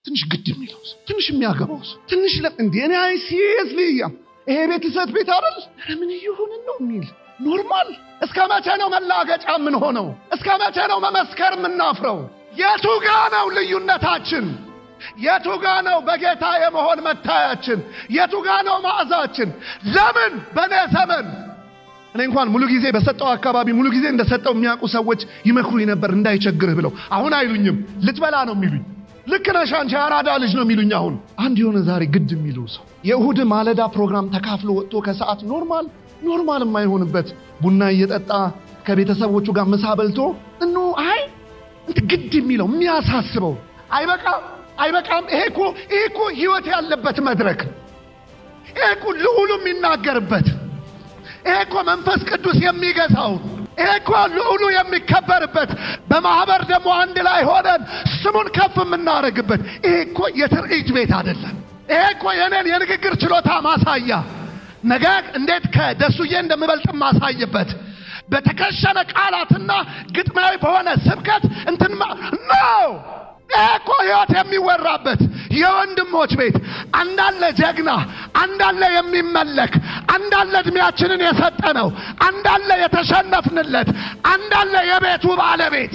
ትንሽ ግድ የሚለው ሰው ትንሽ የሚያገባው ሰው ትንሽ እንዲ እኔ አይ ሲሪየስሊ ይሄ ቤት ሰት ቤት አይደል ምን እየሆንን ነው የሚል ኖርማል እስከ መቼ ነው መላገጫ የምንሆነው እስከ መቼ ነው መመስከር የምናፍረው የቱ ጋ ነው ልዩነታችን የቱ ጋ ነው በጌታ የመሆን መታያችን የቱ ጋ ነው ማዕዛችን ለምን በእኔ ዘመን እኔ እንኳን ሙሉ ጊዜ በሰጠው አካባቢ ሙሉ ጊዜ እንደሰጠው የሚያውቁ ሰዎች ይመክሩኝ ነበር እንዳይቸግርህ ብለው አሁን አይሉኝም ልትበላ ነው የሚሉኝ ልክ ነሽ አንቺ አራዳ ልጅ ነው የሚሉኝ አሁን አንድ የሆነ ዛሬ ግድ የሚለው ሰው የእሁድ ማለዳ ፕሮግራም ተካፍሎ ወጥቶ ከሰዓት ኖርማል ኖርማል የማይሆንበት ቡና እየጠጣ ከቤተሰቦቹ ጋር ምሳ በልቶ እኖ አይ እንትን ግድ የሚለው የሚያሳስበው አይበቃም አይበቃም ይሄ እኮ ይሄ እኮ ህይወት ያለበት መድረክ ይሄ እኮ ልዑሉ የሚናገርበት ይሄ እኮ መንፈስ ቅዱስ የሚገዛው ይሄ እኮ ልዑሉ የሚከበርበት በማህበር ደግሞ አንድ ላይ ሆነን ስሙን ከፍ የምናደርግበት ይሄ እኮ የትርኢት ቤት አይደለም ይሄ እኮ የኔን የንግግር ችሎታ ማሳያ ነገ እንዴት ከደሱዬ እንደምበልጥ ማሳይበት በተከሸነ ቃላትና ግጥማዊ በሆነ ስብከት እንትን ነው ይሄ እኮ ህይወት የሚወራበት የወንድሞች ቤት አንዳለ ጀግና አንዳለ የሚመለክ አንዳለ እድሜያችንን የሰጠነው አንዳለ የተሸነፍንለት አንዳለ የቤቱ ባለቤት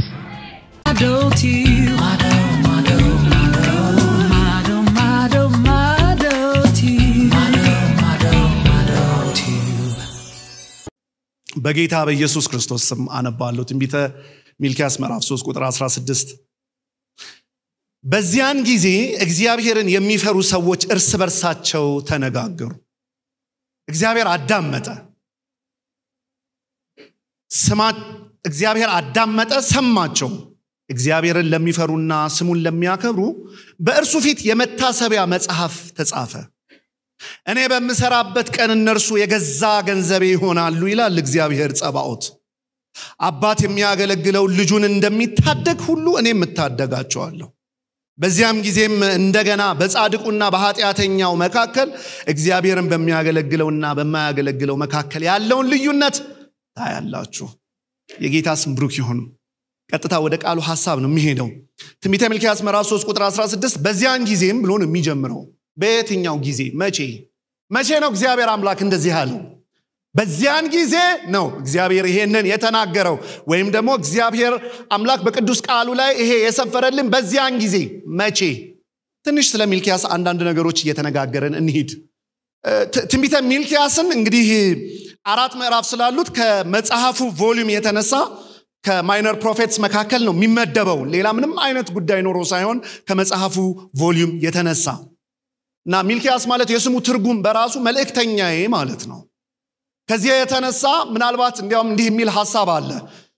በጌታ በኢየሱስ ክርስቶስ ስም አነባለሁ ትንቢተ ሚልኪያስ ምዕራፍ 3 ቁጥር 16 በዚያን ጊዜ እግዚአብሔርን የሚፈሩ ሰዎች እርስ በርሳቸው ተነጋገሩ እግዚአብሔር አዳመጠ ስማ እግዚአብሔር አዳመጠ ሰማቸው እግዚአብሔርን ለሚፈሩና ስሙን ለሚያከብሩ በእርሱ ፊት የመታሰቢያ መጽሐፍ ተጻፈ እኔ በምሰራበት ቀን እነርሱ የገዛ ገንዘቤ ይሆናሉ ይላል እግዚአብሔር ጸባኦት አባት የሚያገለግለው ልጁን እንደሚታደግ ሁሉ እኔም እታደጋቸዋለሁ በዚያም ጊዜም እንደገና በጻድቁና በኃጢአተኛው መካከል እግዚአብሔርን በሚያገለግለውና በማያገለግለው መካከል ያለውን ልዩነት ታያላችሁ የጌታ ስም ብሩክ ይሁን ቀጥታ ወደ ቃሉ ሐሳብ ነው የሚሄደው ትንቢተ ሚልኪያስ ምዕራፍ 3 ቁጥር 16 በዚያን ጊዜም ብሎ ነው የሚጀምረው በየትኛው ጊዜ መቼ መቼ ነው እግዚአብሔር አምላክ እንደዚህ ያለው በዚያን ጊዜ ነው እግዚአብሔር ይሄንን የተናገረው ወይም ደግሞ እግዚአብሔር አምላክ በቅዱስ ቃሉ ላይ ይሄ የሰፈረልን በዚያን ጊዜ መቼ ትንሽ ስለ ሚልኪያስ አንዳንድ ነገሮች እየተነጋገረን እንሂድ ትንቢተ ሚልኪያስን እንግዲህ አራት ምዕራፍ ስላሉት ከመጽሐፉ ቮሊዩም የተነሳ ከማይነር ፕሮፌትስ መካከል ነው የሚመደበው ሌላ ምንም አይነት ጉዳይ ኖሮ ሳይሆን ከመጽሐፉ ቮሊዩም የተነሳ እና ሚልኪያስ ማለት የስሙ ትርጉም በራሱ መልእክተኛዬ ማለት ነው ከዚህ የተነሳ ምናልባት እንዲያውም እንዲህ የሚል ሀሳብ አለ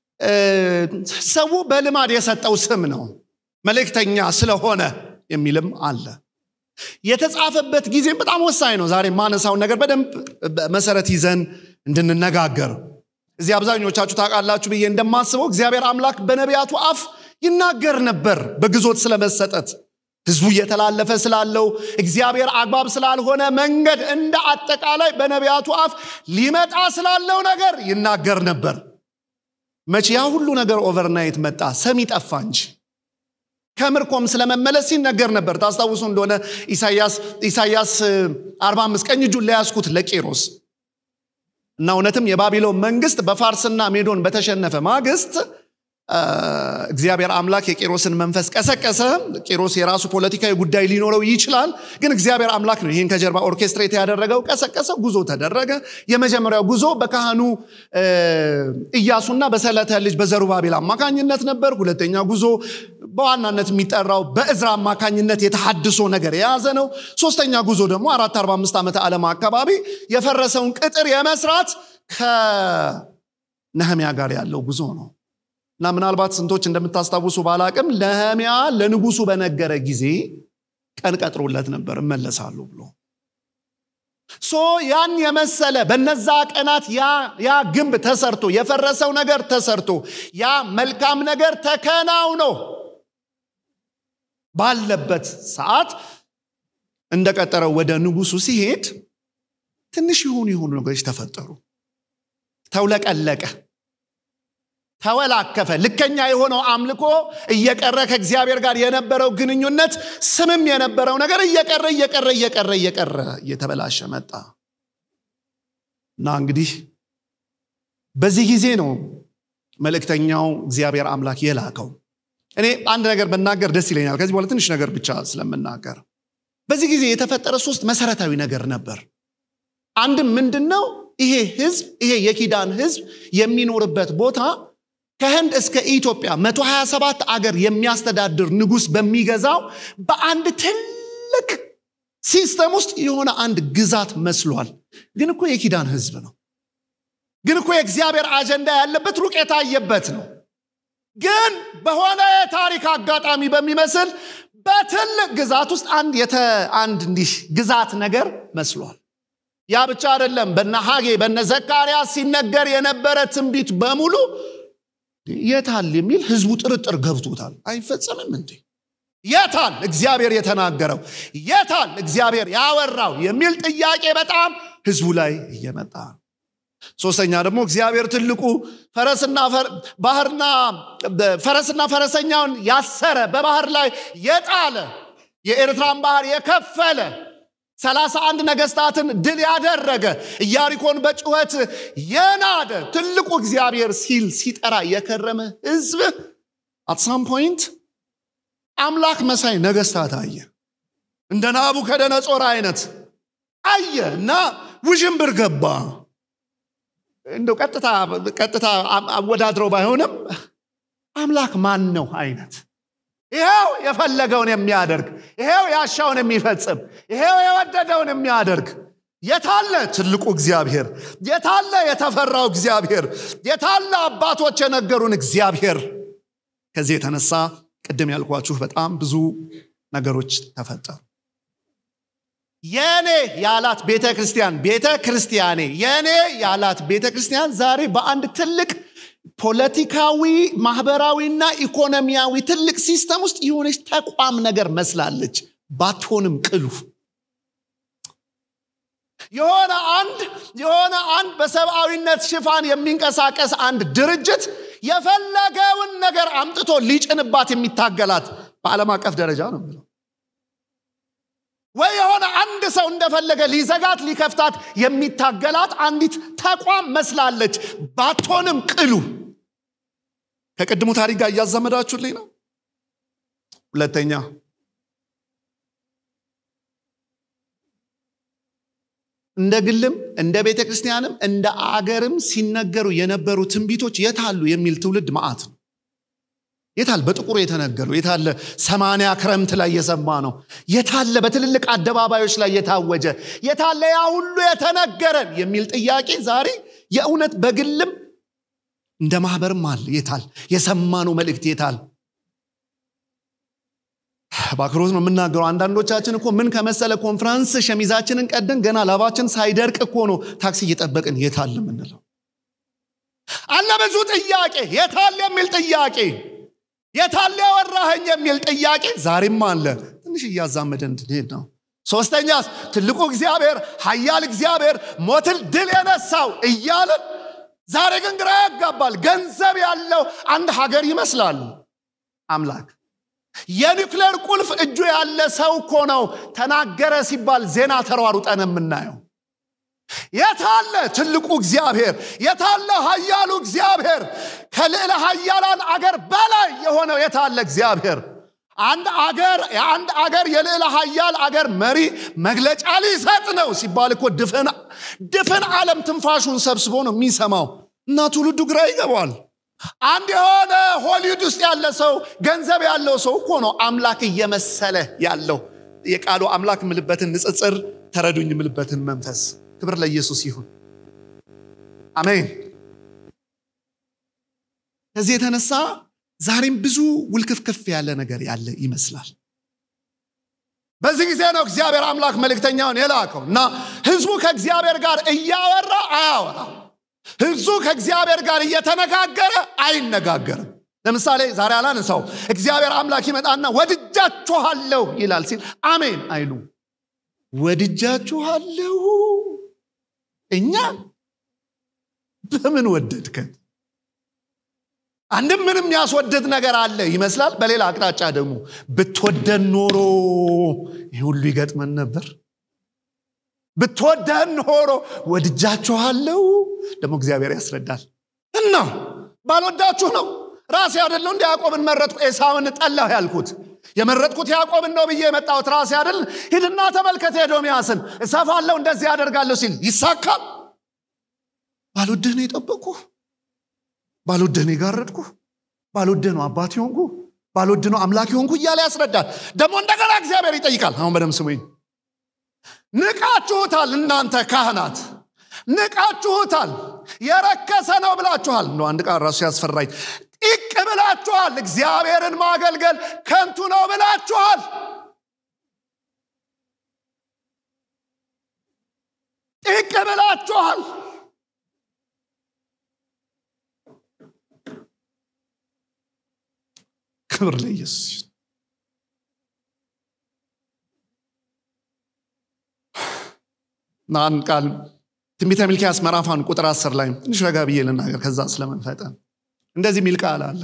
ሰው በልማድ የሰጠው ስም ነው መልእክተኛ ስለሆነ የሚልም አለ የተጻፈበት ጊዜም በጣም ወሳኝ ነው ዛሬ ማነሳውን ነገር በደንብ መሰረት ይዘን እንድንነጋገር እዚህ አብዛኞቻችሁ ታውቃላችሁ ብዬ እንደማስበው እግዚአብሔር አምላክ በነቢያቱ አፍ ይናገር ነበር በግዞት ስለመሰጠት ህዝቡ እየተላለፈ ስላለው እግዚአብሔር አግባብ ስላልሆነ መንገድ እንደ አጠቃላይ በነቢያቱ አፍ ሊመጣ ስላለው ነገር ይናገር ነበር መቼ ያ ሁሉ ነገር ኦቨርናይት መጣ ሰሚ ጠፋ እንጂ ከምርኮም ስለመመለስ ሲነገር ነበር ታስታውሱ እንደሆነ ኢሳያስ 45 ቀኝ እጁን ለያስኩት ለቄሮስ እና እውነትም የባቢሎን መንግስት በፋርስና ሜዶን በተሸነፈ ማግስት እግዚአብሔር አምላክ የቄሮስን መንፈስ ቀሰቀሰ ቄሮስ የራሱ ፖለቲካዊ ጉዳይ ሊኖረው ይችላል ግን እግዚአብሔር አምላክ ነው ይህን ከጀርባ ኦርኬስትሬት ያደረገው ቀሰቀሰ ጉዞ ተደረገ የመጀመሪያው ጉዞ በካህኑ እያሱና በሰለተ ልጅ በዘሩባቤል አማካኝነት ነበር ሁለተኛ ጉዞ በዋናነት የሚጠራው በእዝራ አማካኝነት የተሐድሶ ነገር የያዘ ነው ሶስተኛ ጉዞ ደግሞ 445 ዓመተ ዓለም አካባቢ የፈረሰውን ቅጥር የመስራት ከነህሚያ ጋር ያለው ጉዞ ነው እና ምናልባት ስንቶች እንደምታስታውሱ ባላቅም ነህሚያ ለንጉሱ በነገረ ጊዜ ቀን ቀጥሮለት ነበር እመለሳሉ ብሎ ሶ ያን የመሰለ በነዛ ቀናት ያ ግንብ ተሰርቶ የፈረሰው ነገር ተሰርቶ ያ መልካም ነገር ተከናውኖ ባለበት ሰዓት እንደቀጠረው ወደ ንጉሱ ሲሄድ ትንሽ የሆኑ የሆኑ ነገሮች ተፈጠሩ ተውለቀለቀ ተወላከፈ ልከኛ የሆነው አምልኮ እየቀረ ከእግዚአብሔር ጋር የነበረው ግንኙነት ስምም የነበረው ነገር እየቀረ እየቀረ እየቀረ እየቀረ እየተበላሸ መጣ እና እንግዲህ በዚህ ጊዜ ነው መልእክተኛው እግዚአብሔር አምላክ የላከው እኔ አንድ ነገር መናገር ደስ ይለኛል ከዚህ በኋላ ትንሽ ነገር ብቻ ስለምናገር በዚህ ጊዜ የተፈጠረ ሶስት መሰረታዊ ነገር ነበር አንድም ምንድን ነው ይሄ ህዝብ ይሄ የኪዳን ህዝብ የሚኖርበት ቦታ ከህንድ እስከ ኢትዮጵያ 127 አገር የሚያስተዳድር ንጉስ በሚገዛው በአንድ ትልቅ ሲስተም ውስጥ የሆነ አንድ ግዛት መስሏል ግን እኮ የኪዳን ህዝብ ነው ግን እኮ የእግዚአብሔር አጀንዳ ያለበት ሩቅ የታየበት ነው ግን በሆነ የታሪክ አጋጣሚ በሚመስል በትልቅ ግዛት ውስጥ አንድ አንድ እንዲህ ግዛት ነገር መስሏል ያ ብቻ አይደለም በነ ሀጌ በነ ዘካርያስ ሲነገር የነበረ ትንቢት በሙሉ የታል የሚል ህዝቡ ጥርጥር ገብቶታል አይፈጸምም እንዴ የታል እግዚአብሔር የተናገረው የታል እግዚአብሔር ያወራው የሚል ጥያቄ በጣም ህዝቡ ላይ እየመጣ ሶስተኛ ደግሞ እግዚአብሔር ትልቁ ፈረስና ባህርና ፈረስና ፈረሰኛውን ያሰረ በባህር ላይ የጣለ የኤርትራን ባህር የከፈለ ሰላሳ አንድ ነገስታትን ድል ያደረገ ኢያሪኮን በጩኸት የናደ ትልቁ እግዚአብሔር ሲል ሲጠራ የከረመ ህዝብ አትሳም ፖይንት አምላክ መሳይ ነገስታት አየ እንደ ናቡከደነጾር አይነት አየ እና ውዥንብር ገባ እንደው ቀጥታ ቀጥታ አወዳድረው ባይሆንም አምላክ ማን ነው አይነት ይሄው የፈለገውን የሚያደርግ ይሄው ያሻውን የሚፈጽም ይሄው የወደደውን የሚያደርግ የታለ ትልቁ እግዚአብሔር የታለ የተፈራው እግዚአብሔር የታለ አባቶች የነገሩን እግዚአብሔር ከዚህ የተነሳ ቅድም ያልኳችሁ በጣም ብዙ ነገሮች ተፈጠሩ የኔ ያላት ቤተ ክርስቲያን ቤተ ክርስቲያኔ የኔ ያላት ቤተ ክርስቲያን ዛሬ በአንድ ትልቅ ፖለቲካዊ ማህበራዊና ኢኮኖሚያዊ ትልቅ ሲስተም ውስጥ የሆነች ተቋም ነገር መስላለች ባትሆንም ቅሉ የሆነ አንድ የሆነ አንድ በሰብአዊነት ሽፋን የሚንቀሳቀስ አንድ ድርጅት የፈለገውን ነገር አምጥቶ ሊጭንባት የሚታገላት በዓለም አቀፍ ደረጃ ነው ብለው ወይ የሆነ አንድ ሰው እንደፈለገ ሊዘጋት ሊከፍታት የሚታገላት አንዲት ተቋም መስላለች ባትሆንም ቅሉ ከቅድሙ ታሪክ ጋር እያዛመዳችሁልኝ ነው ሁለተኛ እንደ ግልም እንደ ቤተ ክርስቲያንም እንደ አገርም ሲነገሩ የነበሩ ትንቢቶች የታሉ የሚል ትውልድ ማአት ነው የታል በጥቁሩ የተነገሩ የታለ ሰማንያ ክረምት ላይ የሰማ ነው የታለ በትልልቅ አደባባዮች ላይ የታወጀ የታለ ያ ሁሉ የተነገረን የሚል ጥያቄ ዛሬ የእውነት በግልም እንደ ማህበርም አለ የታል የሰማነው መልእክት የታል በአክሮት ነው የምናገረው አንዳንዶቻችን እኮ ምን ከመሰለ ኮንፈረንስ ሸሚዛችንን ቀደን ገና ላባችን ሳይደርቅ እኮ ነው ታክሲ እየጠበቅን የታል የምንለው አለ ብዙ ጥያቄ የታል የሚል ጥያቄ የታለ ያወራኸኝ የሚል ጥያቄ ዛሬም አለ ትንሽ እያዛመደን እንድንሄድ ነው ሶስተኛስ ትልቁ እግዚአብሔር ሀያል እግዚአብሔር ሞትን ድል የነሳው እያለን ዛሬ ግን ግራ ያጋባል ገንዘብ ያለው አንድ ሀገር ይመስላል አምላክ የኒክሌር ቁልፍ እጁ ያለ ሰው እኮ ነው ተናገረ ሲባል ዜና ተሯሩጠን የምናየው የታለ ትልቁ እግዚአብሔር የታለ ሀያሉ እግዚአብሔር ከልዕለ ሀያላን አገር በላይ የሆነው የታለ እግዚአብሔር አንድ አገር የአንድ አገር የልዕለ ሀያል አገር መሪ መግለጫ ሊሰጥ ነው ሲባል እኮ ድፍን ዓለም ትንፋሹን ሰብስቦ ነው የሚሰማው እና ትውልዱ ግራ ይገባዋል አንድ የሆነ ሆሊውድ ውስጥ ያለ ሰው ገንዘብ ያለው ሰው እኮ ነው አምላክ እየመሰለ ያለው የቃሉ አምላክ ምልበትን ንጽጽር ተረዱኝ ምልበትን መንፈስ ክብር ለኢየሱስ ይሁን አሜን ከዚህ የተነሳ ዛሬም ብዙ ውልክፍክፍ ያለ ነገር ያለ ይመስላል በዚህ ጊዜ ነው እግዚአብሔር አምላክ መልእክተኛውን የላከው እና ህዝቡ ከእግዚአብሔር ጋር እያወራ አያወራ ህዝቡ ከእግዚአብሔር ጋር እየተነጋገረ አይነጋገርም ለምሳሌ ዛሬ አላነሳው እግዚአብሔር አምላክ ይመጣና ወድጃችኋለሁ ይላል ሲል አሜን አይሉ ወድጃችኋለሁ እኛ በምን ወደድከን አንድም ምንም ያስወድድ ነገር አለ ይመስላል። በሌላ አቅጣጫ ደግሞ ብትወደን ኖሮ ይህ ሁሉ ይገጥመን ነበር። ብትወደን ኖሮ ወድጃችኋለሁ። ደግሞ እግዚአብሔር ያስረዳል እና ባልወዳችሁ ነው ራሴ አይደለሁ እንደ ያዕቆብን መረጥኩ ኤሳውን ጠላሁ ያልኩት የመረጥኩት ያዕቆብን ነው ብዬ የመጣሁት ራሴ አይደል ሂድና ተመልከት ኤዶምያስን እሰፋለሁ እንደዚህ ያደርጋለሁ ሲል ይሳካል ባልወድህ ነው የጠበቅኩ ባልወድህ ነው የጋረድኩ ባልወድህ ነው አባት ሆንኩ ባልወድህ ነው አምላክ ሆንኩ እያለ ያስረዳል ደግሞ እንደገና እግዚአብሔር ይጠይቃል አሁን በደም ስሙኝ ንቃችሁታል እናንተ ካህናት ንቃችሁታል የረከሰ ነው ብላችኋል እንደ አንድ ቃል ራሱ ያስፈራኝ ጢቅ ብላችኋል እግዚአብሔርን ማገልገል ከንቱ ነው ብላችኋል ጢቅ ብላችኋል ክብር ለኢየሱስ አንድ ቃል ትንቢተ ሚልኪያስ ምዕራፋን ቁጥር አስር ላይ ትንሽ ረጋ ብዬ ልናገር ከዛ ስለመንፈጠን እንደዚህ ሚል ቃል አለ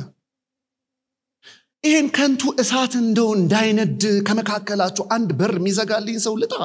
ይህን ከንቱ እሳት እንደው እንዳይነድ ከመካከላችሁ አንድ በር የሚዘጋልኝ ሰው ልጣ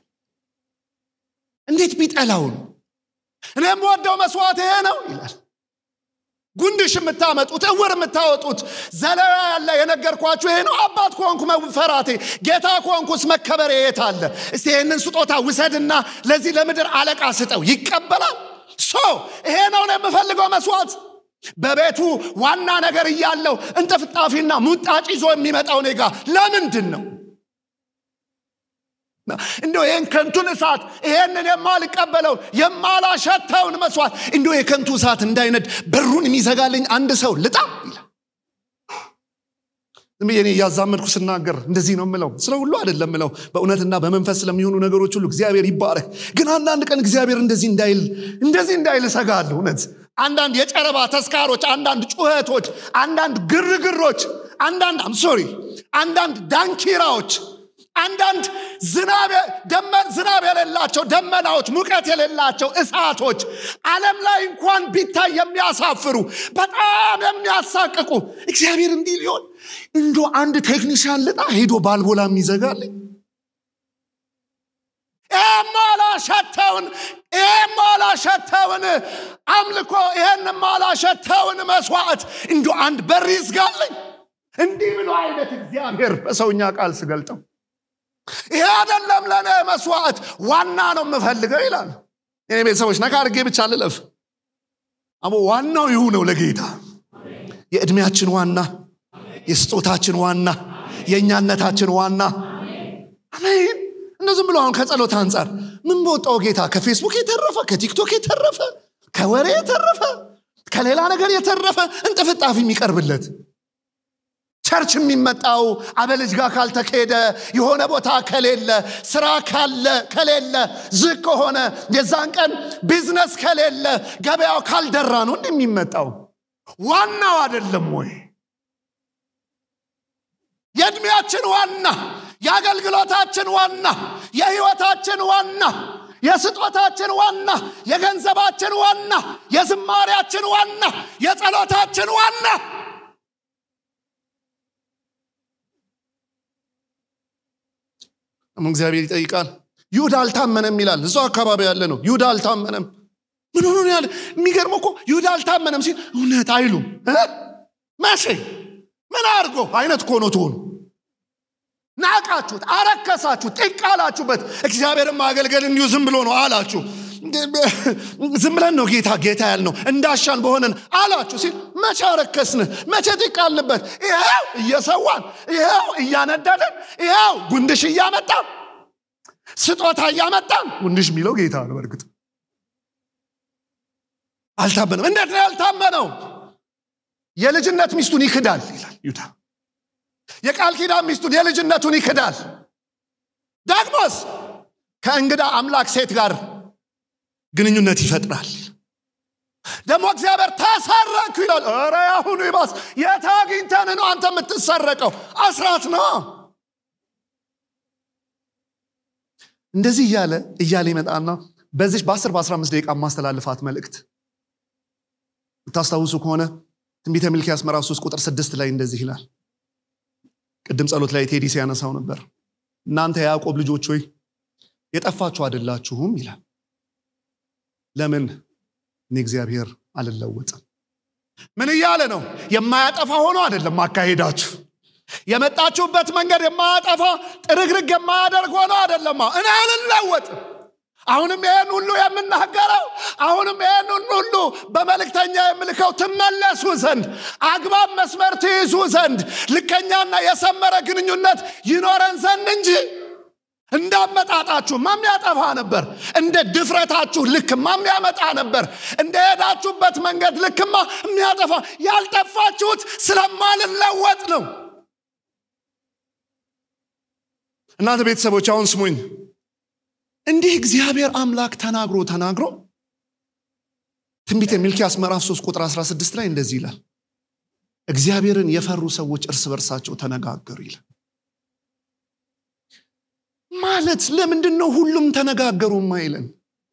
እንዴት ቢጠላው ነው እኔም ወደው መስዋዕት ይሄ ነው ይላል ጉንድሽ የምታመጡት እውር የምታወጡት ዘለላ ያለ የነገርኳችሁ ይሄ ነው አባት ከሆንኩ መፈራቴ ጌታ ከሆንኩስ መከበሬ የት አለ እስቲ ይህንን ስጦታ ውሰድና ለዚህ ለምድር አለቃ ስጠው ይቀበላል ሶ ይሄ ነው የምፈልገው መስዋዕት በቤቱ ዋና ነገር እያለው እንጥፍጣፊና ሙጣጭ ይዞ የሚመጣው ኔጋ ለምንድን ነው እንዲ ይህን ከንቱን እሳት ይሄንን የማልቀበለው የማላሸተውን መስዋዕት እንዲ የከንቱ እሳት እንዳይነድ በሩን የሚዘጋልኝ አንድ ሰው ልጣ ይላል ዝም ብዬ እኔ እያዛመድኩ ስናገር እንደዚህ ነው ምለው ስለ ሁሉ አይደለም ምለው በእውነትና በመንፈስ ስለሚሆኑ ነገሮች ሁሉ እግዚአብሔር ይባረክ ግን አንዳንድ ቀን እግዚአብሔር እንደዚህ እንዳይል እንደዚህ እንዳይል እሰጋለሁ እውነት አንዳንድ የጨረባ ተስካሮች አንዳንድ ጩኸቶች አንዳንድ ግርግሮች አንዳንድ አምሶሪ አንዳንድ ዳንኪራዎች አንዳንድ ዝናብ የሌላቸው ደመናዎች ሙቀት የሌላቸው እሳቶች ዓለም ላይ እንኳን ቢታይ የሚያሳፍሩ በጣም የሚያሳቅቁ እግዚአብሔር እንዲህ ሊሆን እንዶ አንድ ቴክኒሽያን ልጣ ሄዶ ባልቦላ የሚዘጋልኝ የማላሸተውን የማላሸተውን አምልኮ ይሄን ማላሸተውን መስዋዕት እንዶ አንድ በር ይዝጋልኝ እንዲህ ብሎ አይነት እግዚአብሔር በሰውኛ ቃል ስገልጠው ይሄ አይደለም ለእኔ መስዋዕት ዋና ነው የምፈልገው ይላል የኔ ቤተሰቦች ነካ አድርጌ ብቻ ልለፍ አሞ ዋናው ይሁ ነው ለጌታ የዕድሜያችን ዋና የስጦታችን ዋና የእኛነታችን ዋና አሜን እንደዝም ብሎ አሁን ከጸሎት አንጻር ምን በወጣው ጌታ ከፌስቡክ የተረፈ ከቲክቶክ የተረፈ ከወሬ የተረፈ ከሌላ ነገር የተረፈ እንጥፍጣፊ የሚቀርብለት ቸርች የሚመጣው አበልጅ ጋር ካልተካሄደ የሆነ ቦታ ከሌለ ስራ ካለ ከሌለ ዝግ ከሆነ የዛን ቀን ቢዝነስ ከሌለ ገበያው ካልደራ ነው እንዲ የሚመጣው ዋናው አይደለም ወይ የእድሜያችን ዋና የአገልግሎታችን ዋና የህይወታችን ዋና የስጦታችን ዋና የገንዘባችን ዋና የዝማሪያችን ዋና የጸሎታችን ዋና እግዚአብሔር ይጠይቃል ይሁዳ አልታመነም ይላል እዛው አካባቢ ያለ ነው ይሁዳ አልታመነም ምን ሆኖ ያለ የሚገርመው እኮ ይሁዳ አልታመነም ሲል እውነት አይሉም መቼ ምን አድርጎ አይነት እኮ ነው ትሆኑ ናቃችሁት አረከሳችሁት ጥቅ አላችሁበት እግዚአብሔርን ማገልገል እንዲሁ ዝም ብሎ ነው አላችሁ ዝም ብለን ነው ጌታ ጌታ ያልነው እንዳሻን በሆነን አላችሁ ሲል መቼ አረከስን መቼ ጥቅ አልንበት ይኸው እየሰዋን ይኸው እያነደድን ይኸው ጉንድሽ እያመጣን ስጦታ እያመጣን ጉንድሽ የሚለው ጌታ ነው በእርግጥ አልታመነም እንዴት ነው ያልታመነው የልጅነት ሚስቱን ይክዳል ይላል ይሁዳ የቃል ኪዳን ሚስቱን የልጅነቱን ይክዳል ዳግሞስ ከእንግዳ አምላክ ሴት ጋር ግንኙነት ይፈጥራል ደግሞ እግዚአብሔር ተሰረኩ ይላል ረ ያሁኑ ይባስ የት አግኝተን ነው አንተ የምትሰረቀው አስራት ነው እንደዚህ እያለ እያለ ይመጣና በዚች በ10 በ15 ደቂቃ ማስተላልፋት መልእክት ታስታውሱ ከሆነ ትንቢተ ሚልኪያስ ምዕራፍ 3 ቁጥር 6 ላይ እንደዚህ ይላል ቅድም ጸሎት ላይ ቴዲ ሲያነሳው ነበር እናንተ የያዕቆብ ልጆች ሆይ የጠፋችሁ አይደላችሁም ይላል ለምን እኔ እግዚአብሔር አልለወጥም ምን እያለ ነው የማያጠፋ ሆኖ አይደለም አካሄዳችሁ የመጣችሁበት መንገድ የማያጠፋ ጥርግርግ የማያደርግ ሆኖ አይደለም እኔ አልለወጥም አሁንም ይህን ሁሉ የምናገረው አሁንም ይህን ሁሉ በመልእክተኛ የምልከው ትመለሱ ዘንድ አግባብ መስመር ትይዙ ዘንድ ልከኛና የሰመረ ግንኙነት ይኖረን ዘንድ እንጂ እንዳመጣጣችሁ ማሚያጠፋ ነበር እንደ ድፍረታችሁ ልክማ የሚያመጣ ነበር እንደ ሄዳችሁበት መንገድ ልክማ የሚያጠፋ ያልጠፋችሁት ስለማልለወጥ ነው እናንተ ቤተሰቦች አሁን ስሙኝ እንዲህ እግዚአብሔር አምላክ ተናግሮ ተናግሮ ትንቢተ ሚልኪያስ ምዕራፍ 3 ቁጥር 16 ላይ እንደዚህ ይላል እግዚአብሔርን የፈሩ ሰዎች እርስ በርሳቸው ተነጋገሩ ይላል ማለት ለምንድን ነው ሁሉም ተነጋገሩ ማይለን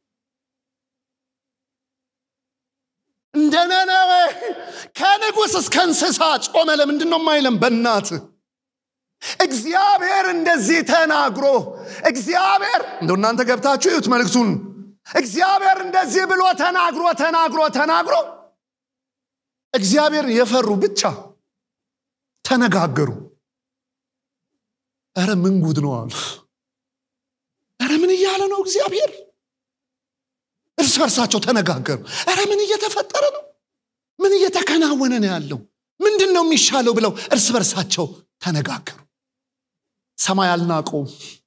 እንደ ነነዌ ከንጉሥ እስከ እንስሳ ጾመ ለምንድን ነው ማይለን በእናት እግዚአብሔር እንደዚህ ተናግሮ እግዚአብሔር እንደው እናንተ ገብታችሁ ይዩት መልእክቱን እግዚአብሔር እንደዚህ ብሎ ተናግሮ ተናግሮ ተናግሮ እግዚአብሔር የፈሩ ብቻ ተነጋገሩ እረ ምን ጉድ ነው አሉ እረ ምን እያለ ነው እግዚአብሔር እርስ በርሳቸው ተነጋገሩ እረ ምን እየተፈጠረ ነው ምን እየተከናወነ ነው ያለው ምንድን ነው የሚሻለው ብለው እርስ በርሳቸው ተነጋገሩ ሰማይ አልናቀውም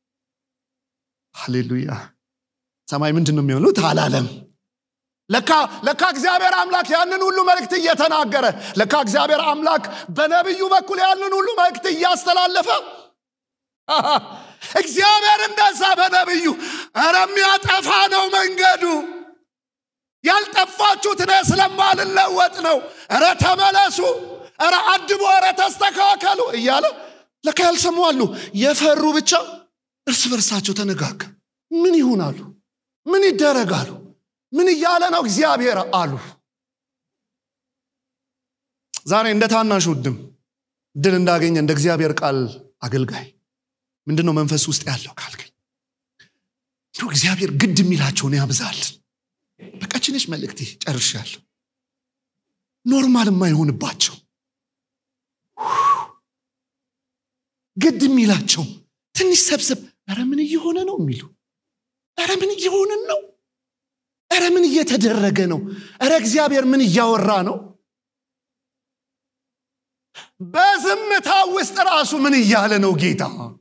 ሃሌሉያ ሰማይ ምንድን ነው የሚሆኑት አላለም ለካ ለካ እግዚአብሔር አምላክ ያንን ሁሉ መልእክት እየተናገረ ለካ እግዚአብሔር አምላክ በነቢዩ በኩል ያንን ሁሉ መልእክት እያስተላለፈ እግዚአብሔር እንደዛ በነቢዩ እረ የሚያጠፋ ነው መንገዱ ያልጠፋችሁት እኔ ስለማልለወጥ ነው እረ ተመለሱ እረ አድቦ እረ ተስተካከሉ እያለ ለካ ያልሰሙ አሉ የፈሩ ብቻ እርስ በርሳቸው ተነጋገር ምን ይሁናሉ ምን ይደረጋሉ ምን እያለ ነው እግዚአብሔር አሉ ዛሬ እንደ ታናሽ ውድም ድል እንዳገኘ እንደ እግዚአብሔር ቃል አገልጋይ ምንድን ነው መንፈስ ውስጥ ያለው ካልገኝ እንዲሁ እግዚአብሔር ግድ የሚላቸውን ያብዛልን በቀችነች መልእክቴ ጨርሻለሁ ኖርማል የማይሆንባቸው ግድ የሚላቸው ትንሽ ሰብሰብ ረ ምን እየሆነ ነው የሚሉ ረ ምን እየሆንን ነው ረ ምን እየተደረገ ነው ረ እግዚአብሔር ምን እያወራ ነው በዝምታ ውስጥ ራሱ ምን እያለ ነው ጌታ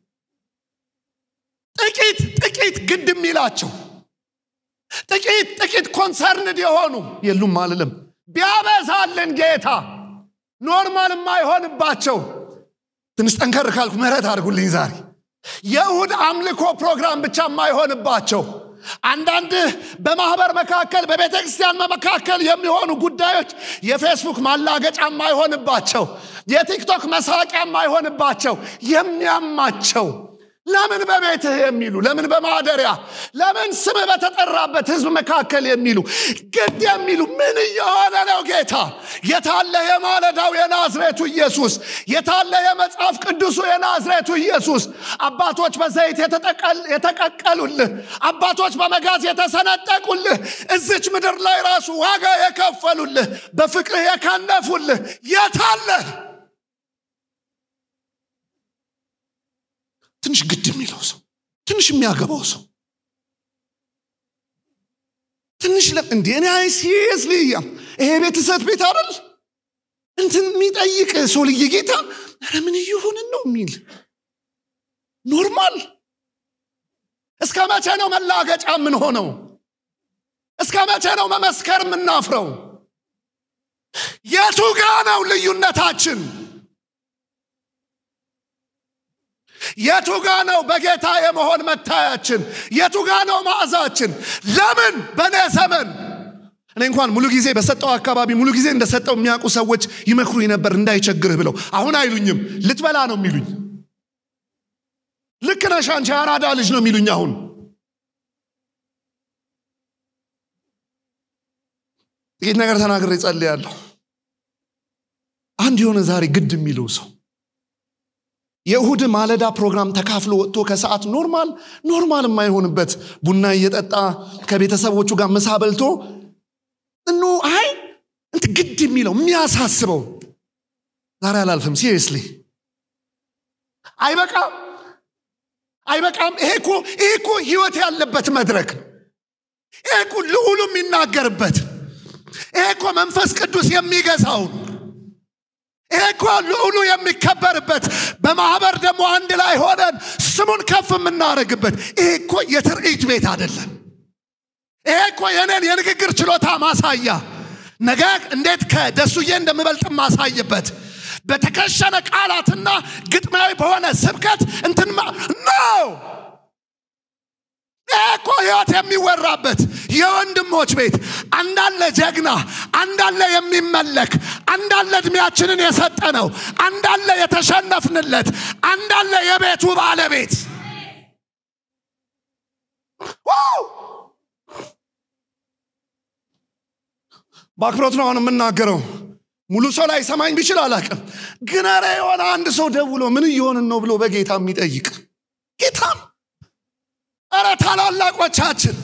ጥቂት ጥቂት ግድ የሚላቸው ጥቂት ጥቂት ኮንሰርንድ የሆኑ የሉም አልልም ቢያበዛልን ጌታ ኖርማል የማይሆንባቸው ትንሽ ጠንከር ካልኩ ምህረት አድርጉልኝ ዛሬ የእሁድ አምልኮ ፕሮግራም ብቻ የማይሆንባቸው አንዳንድ በማህበር መካከል በቤተ ክርስቲያን መካከል የሚሆኑ ጉዳዮች የፌስቡክ ማላገጫ የማይሆንባቸው የቲክቶክ መሳቂያ የማይሆንባቸው የሚያማቸው ለምን በቤትህ የሚሉ ለምን በማደሪያ ለምን ስም በተጠራበት ህዝብ መካከል የሚሉ ግድ የሚሉ ምን እየሆነ ነው ጌታ የታለ የማለዳው የናዝሬቱ ኢየሱስ የታለ የመጽሐፍ ቅዱሱ የናዝሬቱ ኢየሱስ አባቶች በዘይት የተቀቀሉልህ አባቶች በመጋዝ የተሰነጠቁልህ እዚች ምድር ላይ ራሱ ዋጋ የከፈሉልህ በፍቅርህ የከነፉልህ የታለህ ትንሽ ግድ የሚለው ሰው ትንሽ የሚያገባው ሰው ትንሽ እንዲ እኔ አይ ሲሪየስሊ ይሄ ቤተሰብ ቤት አይደል እንትን የሚጠይቅ ሰው ልየ ጌታ ረ ምን እየሆንን ነው የሚል ኖርማል እስከ መቼ ነው መላገጫ የምንሆነው እስከ መቼ ነው መመስከር የምናፍረው የቱ ጋ ነው ልዩነታችን የቱ ጋ ነው በጌታ የመሆን መታያችን የቱ ጋ ነው ማዕዛችን ለምን በእኔ ዘመን እኔ እንኳን ሙሉ ጊዜ በሰጠው አካባቢ ሙሉ ጊዜ እንደሰጠው የሚያውቁ ሰዎች ይመክሩኝ ነበር እንዳይቸግርህ ብለው አሁን አይሉኝም ልትበላ ነው የሚሉኝ ልክ ነሽ አንቺ አራዳ ልጅ ነው የሚሉኝ አሁን ጥቂት ነገር ተናግሬ ጸልያለሁ አንድ የሆነ ዛሬ ግድ የሚለው ሰው የእሁድ ማለዳ ፕሮግራም ተካፍሎ ወጥቶ ከሰዓት ኖርማል ኖርማል የማይሆንበት ቡና እየጠጣ ከቤተሰቦቹ ጋር ምሳ በልቶ እኖ አይ እንት ግድ የሚለው የሚያሳስበው ዛሬ አላልፍም ሲሪየስሊ አይበቃም አይበቃም ይሄ እኮ ይሄ እኮ ህይወት ያለበት መድረክ ነው ይሄ እኮ ልዑሉ የሚናገርበት ይሄ እኮ መንፈስ ቅዱስ የሚገዛው ይሄ እኮ ልዑሉ የሚከበርበት በማህበር ደግሞ አንድ ላይ ሆነን ስሙን ከፍ የምናደርግበት ይሄ እኮ የትርኢት ቤት አይደለም ይሄ እኮ የኔን የንግግር ችሎታ ማሳያ ነገ እንዴት ከደሱዬ እንደምበልጥ ማሳይበት በተከሸነ ቃላትና ግጥማዊ በሆነ ስብከት እንትን ነው እኮ ህይወት የሚወራበት የወንድሞች ቤት አንዳለ ጀግና አንዳለ የሚመለክ አንዳለ እድሜያችንን የሰጠ ነው አንዳለ የተሸነፍንለት አንዳለ የቤቱ ባለቤት በአክብሮት ነው አሁን የምናገረው ሙሉ ሰው ላይ ሰማኝ ቢችል አላቅም ግን ረ የሆነ አንድ ሰው ደውሎ ምን እየሆንን ነው ብሎ በጌታ የሚጠይቅ ጌታም እረ ታላላቆቻችን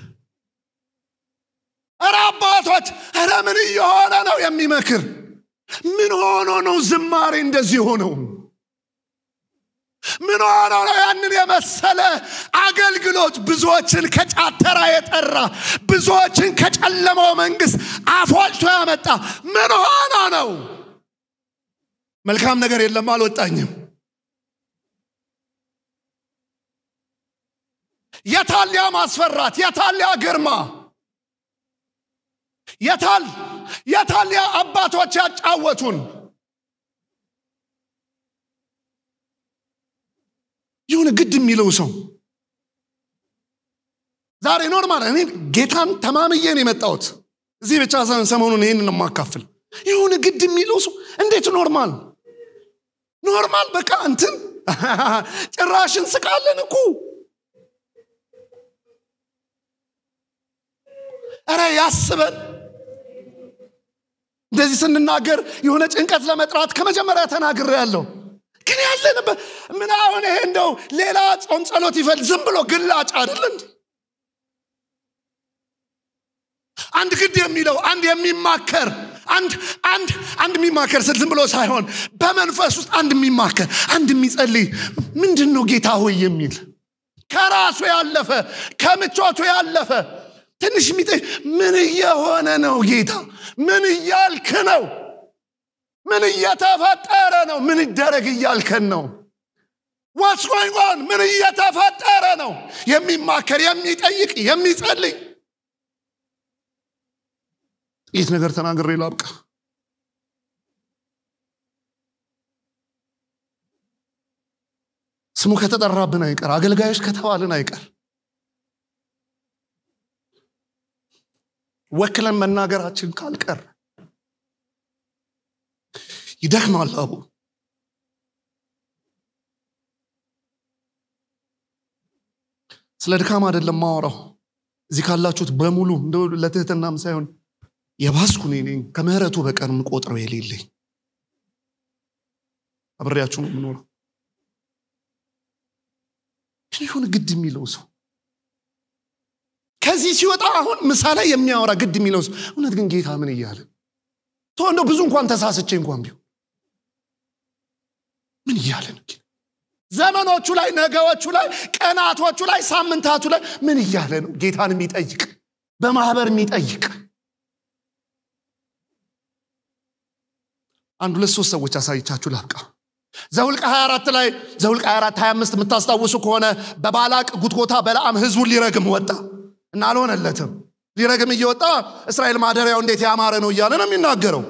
እረ አባቶች እረ ምን እየሆነ ነው የሚመክር ምን ሆኖ ነው ዝማሬ እንደዚህ ሆነው ምን ሆኖ ነው ያንን የመሰለ አገልግሎት ብዙዎችን ከጫተራ የጠራ ብዙዎችን ከጨለመው መንግስት አፎልቶ ያመጣ ምን ሆኖ ነው መልካም ነገር የለም አልወጣኝም የታሊያ ማስፈራት የታሊያ ግርማ የታል የታሊያ አባቶች ያጫወቱን የሆነ ግድ የሚለው ሰው ዛሬ ኖርማል እኔ ጌታን ተማምዬን የመጣሁት እዚህ ብቻ ሳይሆን ሰሞኑን ይህንን የማካፍል የሆነ ግድ የሚለው ሰው እንዴት ኖርማል ኖርማል በቃ እንትን ጭራሽ እንስቃለን እኮ እረ ያስበን እንደዚህ ስንናገር የሆነ ጭንቀት ለመጥራት ከመጀመሪያ ተናግሬ ያለው ግን ያለንበት ምን አሁን ይሄ እንደው ሌላ ጾም ጸሎት ይፈል ዝም ብሎ ግላጭ አይደል አንድ ግድ የሚለው አንድ የሚማከር አንድ አንድ አንድ የሚማከር ስል ዝም ብሎ ሳይሆን በመንፈስ ውስጥ አንድ የሚማከር አንድ የሚጸልይ ምንድን ነው ጌታ ሆይ የሚል ከራሱ ያለፈ ከምቾቱ ያለፈ ትንሽ የሚጠ ምን እየሆነ ነው ጌታ ምን እያልክ ነው ምን እየተፈጠረ ነው ምን ይደረግ እያልከን ነው ዋትስ ጎይንግ ኦን ምን እየተፈጠረ ነው የሚማከር የሚጠይቅ የሚጸልይ ጥቂት ነገር ተናግሬ ላብቃ ስሙ ከተጠራብን አይቀር አገልጋዮች ከተባልን አይቀር ወክለን መናገራችን ካልቀር ይደክማል አቡ ስለ ድካም አይደለም ማወራው እዚህ ካላችሁት በሙሉ እንደ ለትህትናም ሳይሆን የባስኩ እኔ ነኝ ከምህረቱ በቀር የምቆጥረው የሌለኝ አብሬያችሁ ነው የምኖረው ይሁን ግድ የሚለው ሰው ከዚህ ሲወጣ አሁን ምሳ ላይ የሚያወራ ግድ የሚለው ሰው እውነት ግን ጌታ ምን እያለ ቶ እንደው ብዙ እንኳን ተሳስቼ እንኳን ቢሆን ምን እያለ ነው ዘመኖቹ ላይ ነገዎቹ ላይ ቀናቶቹ ላይ ሳምንታቱ ላይ ምን እያለ ነው ጌታን የሚጠይቅ በማህበር የሚጠይቅ አንድ ሁለት ሶስት ሰዎች አሳይቻችሁ ላብቃ ዘውልቅ 24 ላይ ዘውልቅ 24 25 የምታስታውሱ ከሆነ በባላቅ ጉትጎታ በለዓም ህዝቡን ሊረግም ወጣ እና አልሆነለትም ሊረግም እየወጣ እስራኤል ማደሪያው እንዴት ያማረ ነው እያለ ነው የሚናገረው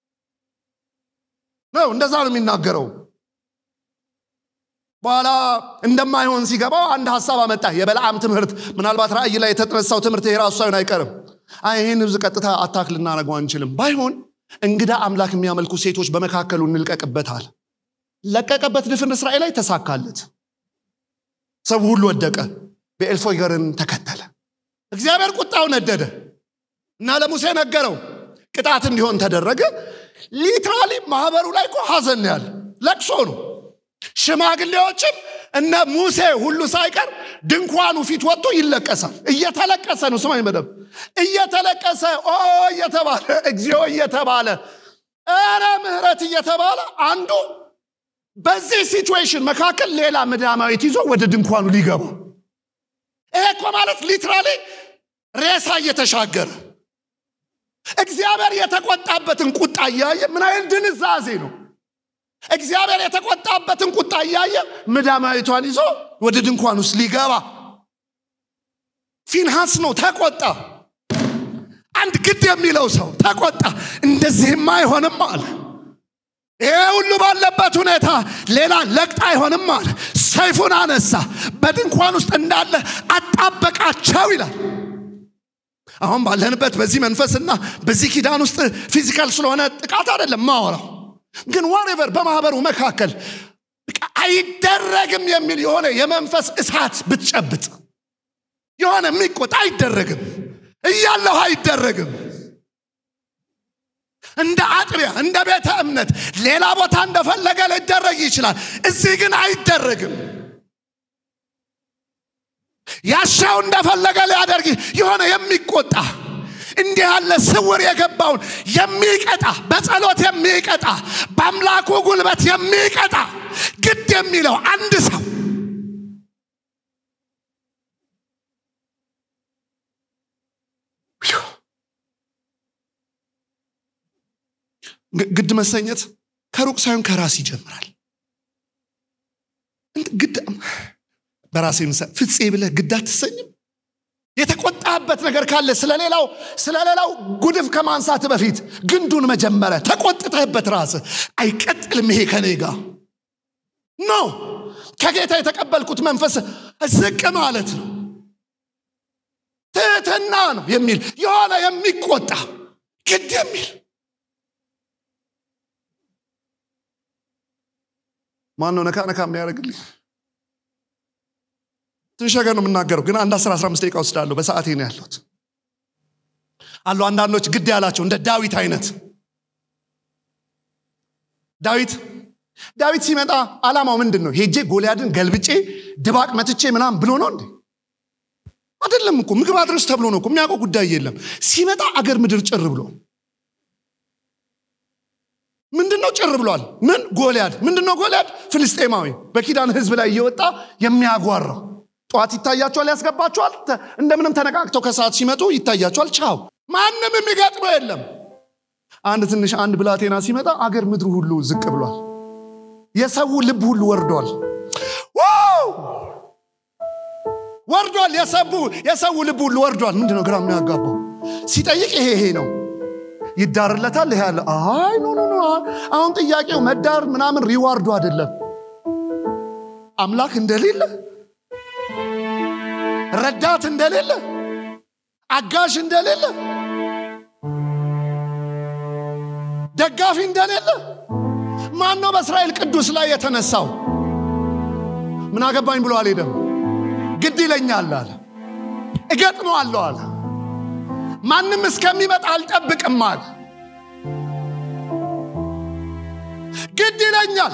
ነው እንደዛ ነው የሚናገረው በኋላ እንደማይሆን ሲገባው አንድ ሀሳብ አመጣ የበለዓም ትምህርት ምናልባት ራእይ ላይ የተነሳው ትምህርት የራሱ ሳይሆን አይቀርም ይህን ህዝብ ቀጥታ አታክ ልናደረገው አንችልም ባይሆን እንግዳ አምላክ የሚያመልኩ ሴቶች በመካከሉ እንልቀቅበታል ለቀቀበት ድፍን እስራኤል ላይ ተሳካለት ሰው ሁሉ ወደቀ በኤልፎገርን ተከተለ እግዚአብሔር ቁጣው ነደደ እና ለሙሴ ነገረው ቅጣት እንዲሆን ተደረገ ሊትራሊ ማህበሩ ላይ እኮ ሀዘን ነው ያለ ለቅሶ ነው ሽማግሌዎችም እነ ሙሴ ሁሉ ሳይቀር ድንኳኑ ፊት ወጥቶ ይለቀሳል እየተለቀሰ ነው ስማኝ መደብ እየተለቀሰ ኦ እየተባለ እግዚኦ እየተባለ ኧረ ምህረት እየተባለ አንዱ በዚህ ሲቹዌሽን መካከል ሌላ ምዳማዊት ይዞ ወደ ድንኳኑ ሊገባ ይሄ እኮ ማለት ሊትራሊ ሬሳ እየተሻገረ እግዚአብሔር የተቆጣበትን ቁጣ እያየ ምን አይነት ድንዛዜ ነው እግዚአብሔር የተቆጣበትን ቁጣ እያየ ምዳማዊቷን ይዞ ወደ ድንኳን ውስጥ ሊገባ ፊንሃስ ነው ተቆጣ አንድ ግድ የሚለው ሰው ተቆጣ እንደዚህም አይሆንም አለ ይሄ ሁሉ ባለበት ሁኔታ ሌላ ለቅጥ አይሆንም አለ ሰይፉን አነሳ በድንኳን ውስጥ እንዳለ አጣበቃቸው ይላል አሁን ባለንበት በዚህ መንፈስና በዚህ ኪዳን ውስጥ ፊዚካል ስለሆነ ጥቃት አይደለም ማወራው ግን ዋሬቨር በማህበሩ መካከል አይደረግም የሚል የሆነ የመንፈስ እሳት ብትጨብጥ የሆነ የሚቆጣ አይደረግም እያለሁ አይደረግም እንደ አጥቢያ እንደ ቤተ እምነት ሌላ ቦታ እንደፈለገ ሊደረግ ይችላል እዚህ ግን አይደረግም ያሻው እንደፈለገ ሊያደርግ የሆነ የሚቆጣ እንዲህ ያለ ስውር የገባውን የሚቀጣ በጸሎት የሚቀጣ በአምላኩ ጉልበት የሚቀጣ ግድ የሚለው አንድ ሰው ግድ መሰኘት ከሩቅ ሳይሆን ከራስ ይጀምራል ግድ በራሴ ምሳ ፍፄ ብለህ ግድ አትሰኝም የተቆጣበት ነገር ካለ ስለሌላው ስለሌላው ጉድፍ ከማንሳት በፊት ግንዱን መጀመሪያ ተቆጥተህበት ራስ አይቀጥልም ይሄ ከኔ ጋር ኖ ከጌታ የተቀበልኩት መንፈስ ዝቅ ማለት ነው ትህትና ነው የሚል የሆነ የሚቆጣ ግድ የሚል ማን ነው ነካ ነካ የሚያደርግልኝ ትንሽ ነገር ነው የምናገረው ግን አንድ 10 15 ደቂቃ ወስዳለሁ በሰዓቴ ነው ያለሁት አሉ አንዳንዶች ግድ ያላቸው እንደ ዳዊት አይነት ዳዊት ዳዊት ሲመጣ አላማው ምንድን ነው ሄጄ ጎልያድን ገልብጬ ድባቅ መትቼ ምናም ብሎ ነው እንዴ አይደለም እኮ ምግብ አድረስ ተብሎ ነው እኮ የሚያውቀው ጉዳይ የለም ሲመጣ አገር ምድር ጭር ብሎ ምንድነው ጭር ብሏል ምን ጎልያድ ምንድነው ጎልያድ ፍልስጤማዊ በኪዳን ህዝብ ላይ እየወጣ የሚያጓራው ጠዋት ይታያቸዋል ያስገባቸዋል እንደምንም ተነቃቅተው ከሰዓት ሲመጡ ይታያቸዋል ቻው ማንም የሚገጥመው የለም አንድ ትንሽ አንድ ብላቴና ሲመጣ አገር ምድሩ ሁሉ ዝቅ ብሏል የሰው ልብ ሁሉ ወርዷል ወርዷል የሰው ልብ ሁሉ ወርዷል ምንድነው ግራ የሚያጋባው ሲጠይቅ ይሄ ይሄ ነው ይዳርለታል ይሄ ያለ አይ ኖ ኖ አሁን ጥያቄው መዳር ምናምን ሪዋርዱ አይደለም አምላክ እንደሌለ ረዳት እንደሌለ አጋዥ እንደሌለ ደጋፊ እንደሌለ ማን ነው በእስራኤል ቅዱስ ላይ የተነሳው ምን አገባኝ ብሎ አልሄደም ግድ ይለኛል አለ እገጥመዋለሁ አለ ማንም እስከሚመጣ አልጠብቅም አለ ግድ ይለኛል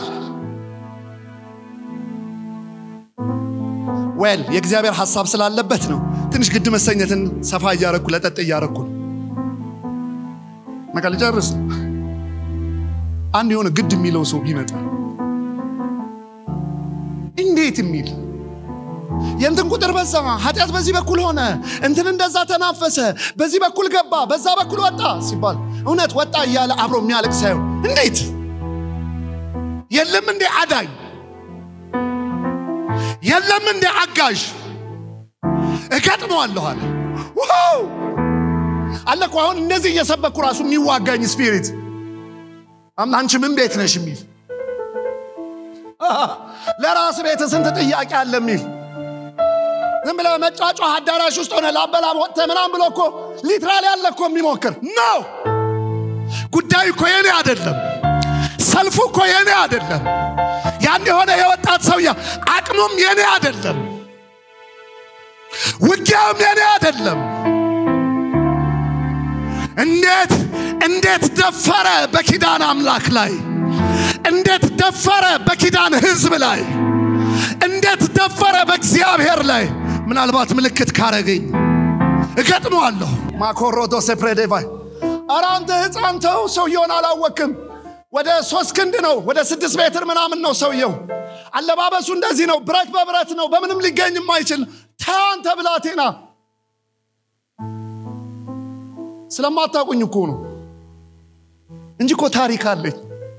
ዌል የእግዚአብሔር ሐሳብ ስላለበት ነው ትንሽ ግድ መሰኘትን ሰፋ እያረኩ ለጠጥ እያረኩ መቃ ልጨርስ አንድ የሆነ ግድ የሚለው ሰው ቢመጣ እንዴት የሚል የእንትን ቁጥር በዛ ኃጢአት በዚህ በኩል ሆነ እንትን እንደዛ ተናፈሰ በዚህ በኩል ገባ በዛ በኩል ወጣ ሲባል እውነት ወጣ እያለ አብሮ የሚያለቅ ሳይሆን እንዴት የለም እንዴ አዳኝ የለም እንዴ አጋዥ እገጥመዋለሁ አለ ዋው አለ እኮ አሁን እንደዚህ እየሰበኩ ራሱ የሚዋጋኝ ስፒሪት አንቺ ምን ቤት ነሽ የሚል ለራስ ቤት ስንት ጥያቄ አለ የሚል ዝም ብለ መጫጫ አዳራሽ ውስጥ ሆነ ላበላ ወጥተ ምናም ብሎ እኮ ሊትራል ያለ እኮ የሚሞክር ነው ጉዳዩ እኮ የኔ አይደለም ሰልፉ እኮ የኔ አይደለም ያን የሆነ የወጣት ሰውዬ አቅሙም የኔ አይደለም ውጊያውም የኔ አይደለም እንዴት እንዴት ደፈረ በኪዳን አምላክ ላይ እንዴት ደፈረ በኪዳን ህዝብ ላይ እንዴት ደፈረ በእግዚአብሔር ላይ ምናልባት ምልክት ካረገኝ እገጥመዋለሁ ማኮሮዶ ሴፕሬዴቫይ ኧረ አንተ ህፃን ተው ሰውየውን አላወክም ወደ ሶስት ክንድ ነው ወደ ስድስት ሜትር ምናምን ነው ሰውየው አለባበሱ እንደዚህ ነው ብረት በብረት ነው በምንም ሊገኝ የማይችል ተው አንተ ብላቴና ስለማታውቁኝ እኮ ነው እንጂ እኮ ታሪክ አለኝ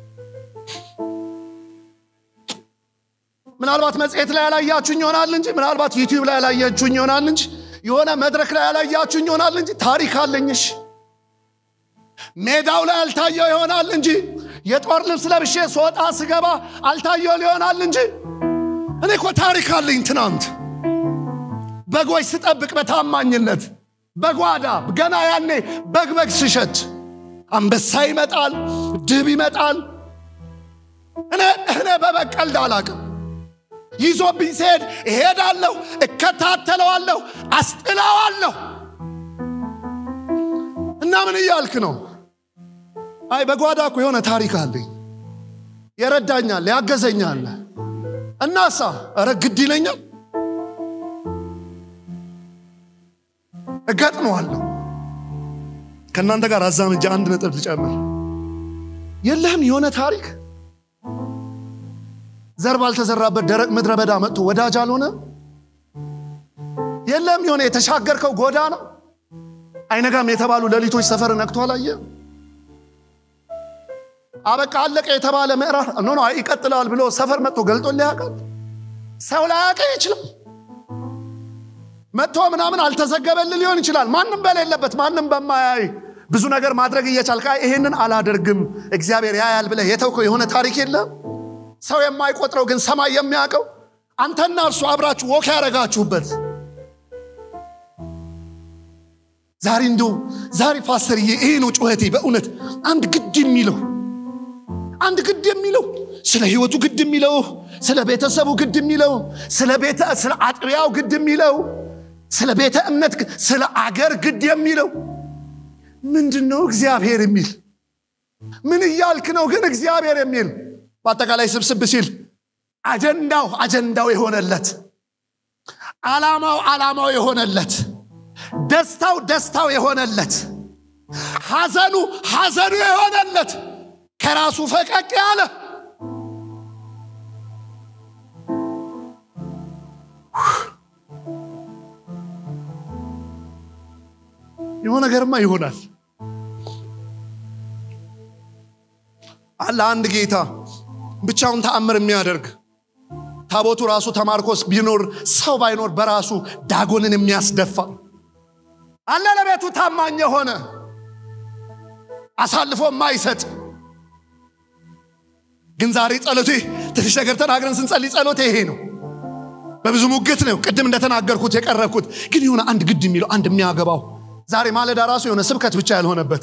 ምናልባት መጽሔት ላይ ያላያችሁኝ ይሆናል እንጂ ምናልባት ዩቲዩብ ላይ ያላያችሁኝ ይሆናል እንጂ የሆነ መድረክ ላይ ያላያችሁኝ ይሆናል እንጂ ታሪክ አለኝሽ ሜዳው ላይ አልታየው ይሆናል እንጂ የጦር ልብስ ለብሼ ስወጣ ስገባ አልታየው ሊሆናል እንጂ እኔ እኮ ታሪክ አለኝ ትናንት በጎች ስጠብቅ በታማኝነት በጓዳ ገና ያኔ በግ በግ ስሸት አንበሳ ይመጣል ድብ ይመጣል እኔ እኔ በበግ ቀልድ አላቅም ይዞብኝ ሲሄድ እሄዳለሁ እከታተለዋለሁ አስጥለዋለሁ እና ምን እያልክ ነው አይ በጓዳ እኮ የሆነ ታሪክ አለኝ የረዳኛል ያገዘኛል እናሳ እረ ግድ ይለኛል እገጥመዋለሁ ከእናንተ ጋር አዛምጃ አንድ ነጥብ ልጨምር የለህም የሆነ ታሪክ ዘር ባልተዘራበት ደረቅ ምድረ በዳ መጥቶ ወዳጅ አልሆነ የለም የሆነ የተሻገርከው ጎዳ ነው አይነጋም የተባሉ ሌሊቶች ሰፈር ነክቶ አላየ አበቃ አለቀ የተባለ ምዕራፍ ኖ ኖ ይቀጥላል ብሎ ሰፈር መጥቶ ገልጦ ሊያውቃል ሰው ላያውቅ ይችላል መጥቶ ምናምን አልተዘገበል ሊሆን ይችላል ማንም በሌለበት ማንም በማያይ ብዙ ነገር ማድረግ እየቻልክ ይሄንን አላደርግም እግዚአብሔር ያያል ብለህ የተውከው የሆነ ታሪክ የለም ሰው የማይቆጥረው ግን ሰማይ የሚያውቀው አንተና እርሱ አብራችሁ ወክ ያደረጋችሁበት ዛሬ እንዲሁ ዛሬ ፓስተርዬ ይሄ ነው ጩኸቴ በእውነት አንድ ግድ የሚለው አንድ ግድ የሚለው ስለ ህይወቱ ግድ የሚለው ስለ ቤተሰቡ ግድ የሚለው ስለ ቤተ ስለ አጥቢያው ግድ የሚለው ስለ ቤተ እምነት ስለ አገር ግድ የሚለው ምንድን ነው እግዚአብሔር የሚል ምን እያልክ ነው ግን እግዚአብሔር የሚል በአጠቃላይ ስብስብ ሲል አጀንዳው አጀንዳው የሆነለት ዓላማው ዓላማው የሆነለት ደስታው ደስታው የሆነለት ሐዘኑ ሐዘኑ የሆነለት ከራሱ ፈቀቅ ያለ የሆነ ነገርማ ይሆናል አለ አንድ ጌታ ብቻውን ተአምር የሚያደርግ ታቦቱ ራሱ ተማርኮስ ቢኖር ሰው ባይኖር በራሱ ዳጎንን የሚያስደፋ አለ ለቤቱ ታማኝ የሆነ አሳልፎ የማይሰጥ ግን ዛሬ ጸሎቴ ትንሽ ነገር ተናግረን ስንጸልይ ጸሎቴ ይሄ ነው በብዙ ሙግት ነው ቅድም እንደተናገርኩት የቀረብኩት ግን የሆነ አንድ ግድ የሚለው አንድ የሚያገባው ዛሬ ማለዳ ራሱ የሆነ ስብከት ብቻ ያልሆነበት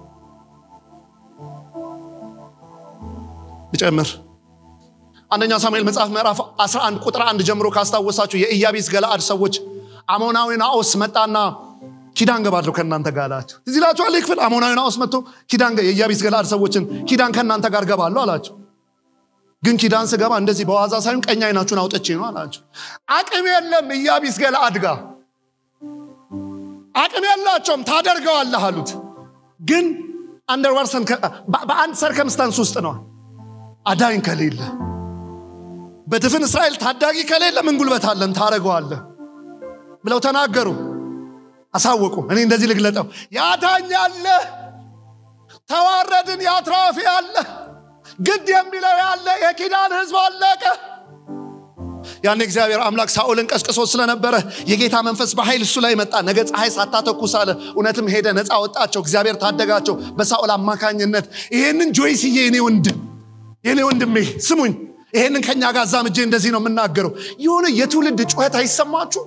ልጨምር አንደኛ ሳሙኤል መጽሐፍ ምዕራፍ 11 ቁጥር አንድ ጀምሮ ካስታወሳችሁ የኢያቢስ ገለአድ ሰዎች አሞናዊ ናኦስ መጣና ኪዳን ገባለሁ ከእናንተ ጋር አላቸው እዚህ ላችኋል ክፍል አሞናዊ ናኦስ መጥቶ ኪዳን የኢያቢስ ገለአድ ሰዎችን ኪዳን ከእናንተ ጋር ገባለሁ አላቸው ግን ኪዳን ስገባ እንደዚህ በዋዛ ሳይሆን ቀኝ አይናችሁን አውጥቼ ነው አላቸው አቅም የለም ኢያቢስ ገለአድ ጋር አቅም የላቸውም ታደርገዋለህ አሉት ግን አንደርወርሰን በአንድ ሰርከምስታንስ ውስጥ ነው አዳኝ ከሌለ በድፍን እስራኤል ታዳጊ ከሌለ ምን ጉልበት አለን ታደረገዋለህ ብለው ተናገሩ አሳወቁ እኔ እንደዚህ ልግለጠው ያዳኝ አለ ተዋረድን ያትራፊ አለ ግድ የሚለው ያለ የኪዳን ህዝብ አለቀ ያን እግዚአብሔር አምላክ ሳኦልን ቀስቅሶ ስለነበረ የጌታ መንፈስ በኃይል እሱ ላይ መጣ ነገ ፀሐይ ሳታተኩስ አለ እውነትም ሄደ ነፃ ወጣቸው እግዚአብሔር ታደጋቸው በሳኦል አማካኝነት ይሄንን ጆይስዬ የኔ ወንድም የኔ ወንድሜ ስሙኝ ይሄንን ከኛ ጋር ዛምጄ እንደዚህ ነው የምናገረው የሆነ የትውልድ ጩኸት አይሰማችሁ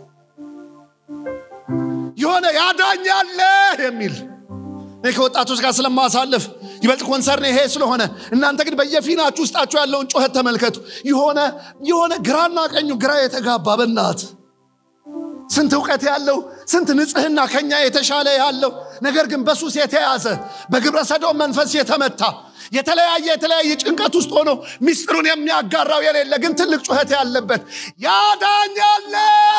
የሆነ ያዳኛለ የሚል እኔ ከወጣቶች ጋር ስለማሳልፍ ይበልጥ ኮንሰርን ይሄ ስለሆነ እናንተ ግን በየፊናችሁ ውስጣችሁ ያለውን ጩኸት ተመልከቱ የሆነ የሆነ ግራና ቀኙ ግራ የተጋባ በናት ስንት እውቀት ያለው ስንት ንጽህና ከኛ የተሻለ ያለው ነገር ግን በሱስ የተያዘ በግብረ ሰዶም መንፈስ የተመታ የተለያየ የተለያየ ጭንቀት ውስጥ ሆኖ ሚስጥሩን የሚያጋራው የሌለ ግን ትልቅ ጩኸት ያለበት ያዳኝ አለ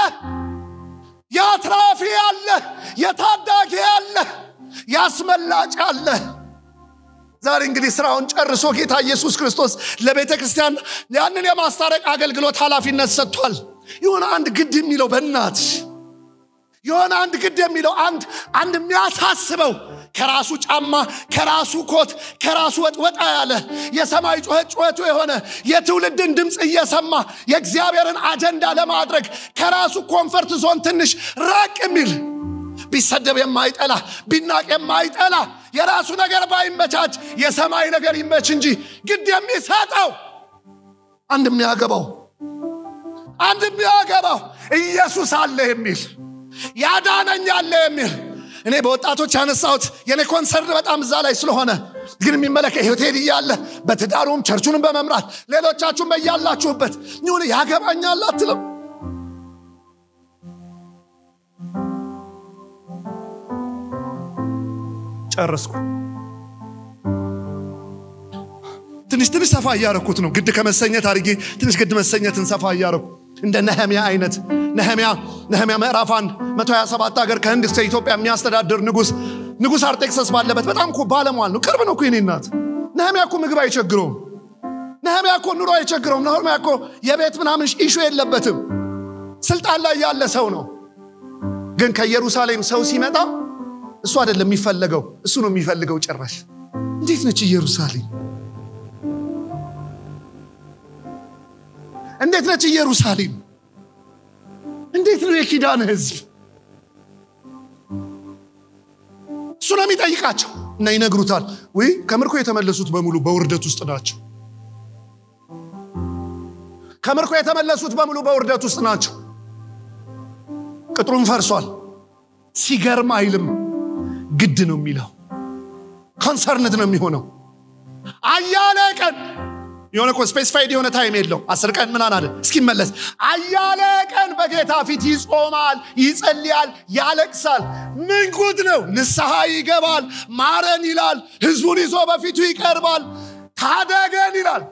ያትራፊ አለ የታዳጊ አለ ያስመላጭ አለ ዛሬ እንግዲህ ስራውን ጨርሶ ጌታ ኢየሱስ ክርስቶስ ለቤተ ክርስቲያን ያንን የማስታረቅ አገልግሎት ኃላፊነት ሰጥቷል የሆነ አንድ ግድ የሚለው በእናት የሆነ አንድ ግድ የሚለው አንድ አንድ የሚያሳስበው ከራሱ ጫማ ከራሱ ኮት ከራሱ ወጥ ወጣ ያለ የሰማይ ጩኸት ጩኸቱ የሆነ የትውልድን ድምፅ እየሰማ የእግዚአብሔርን አጀንዳ ለማድረግ ከራሱ ኮንፈርት ዞን ትንሽ ራቅ የሚል ቢሰደብ የማይጠላ ቢናቅ የማይጠላ የራሱ ነገር ባይመቻች የሰማይ ነገር ይመች እንጂ ግድ የሚሰጠው አንድ የሚያገባው አንድ የሚያገባው ኢየሱስ አለ የሚል ያዳነኝ አለ የሚል እኔ በወጣቶች ያነሳሁት የኔ ኮንሰርን በጣም እዛ ላይ ስለሆነ ግን የሚመለከ ሆቴል እያለ በትዳሩም ቸርቹንም በመምራት ሌሎቻችሁም በያላችሁበት ይሁን ያገባኛል አትለም ጨረስኩ ትንሽ ትንሽ ሰፋ እያረኩት ነው ግድ ከመሰኘት አድርጌ ትንሽ ግድ መሰኘትን ሰፋ እያረኩ እንደ ነህሚያ አይነት ነህሚያ ነህሚያ ምዕራፍ 1 127 ሀገር ከህንድ እስከ ኢትዮጵያ የሚያስተዳድር ንጉስ ንጉስ አርጤክሰስ ባለበት በጣም እኮ ባለሟል ነው ቅርብ ነው እኮ የኔ እናት ነህሚያ እኮ ምግብ አይቸግረውም ነህሚያ እኮ ኑሮ አይቸግረውም ነህሚያ እኮ የቤት ምናምን ኢሹ የለበትም ስልጣን ላይ ያለ ሰው ነው ግን ከኢየሩሳሌም ሰው ሲመጣ እሱ አይደለም የሚፈለገው እሱ ነው የሚፈልገው ጭራሽ እንዴት ነች ኢየሩሳሌም እንዴት ነች ኢየሩሳሌም እንዴት ነው የኪዳን ህዝብ እሱ ነው የሚጠይቃቸው እና ይነግሩታል ወይ ከምርኮ የተመለሱት በሙሉ በውርደት ውስጥ ናቸው ከምርኮ የተመለሱት በሙሉ በውርደት ውስጥ ናቸው ቅጥሩም ፈርሷል ሲገርም አይልም ግድ ነው የሚለው ኮንሰርንት ነው የሚሆነው አያሌ ቀን የሆነ እኮ ስፔሲፋይድ የሆነ ታይም የለው አስር ቀን ምናን አለ እስኪመለስ አያሌ ቀን በጌታ ፊት ይጾማል ይጸልያል ያለቅሳል ምን ጉድ ነው ንስሐ ይገባል ማረን ይላል ህዝቡን ይዞ በፊቱ ይቀርባል ታደገን ይላል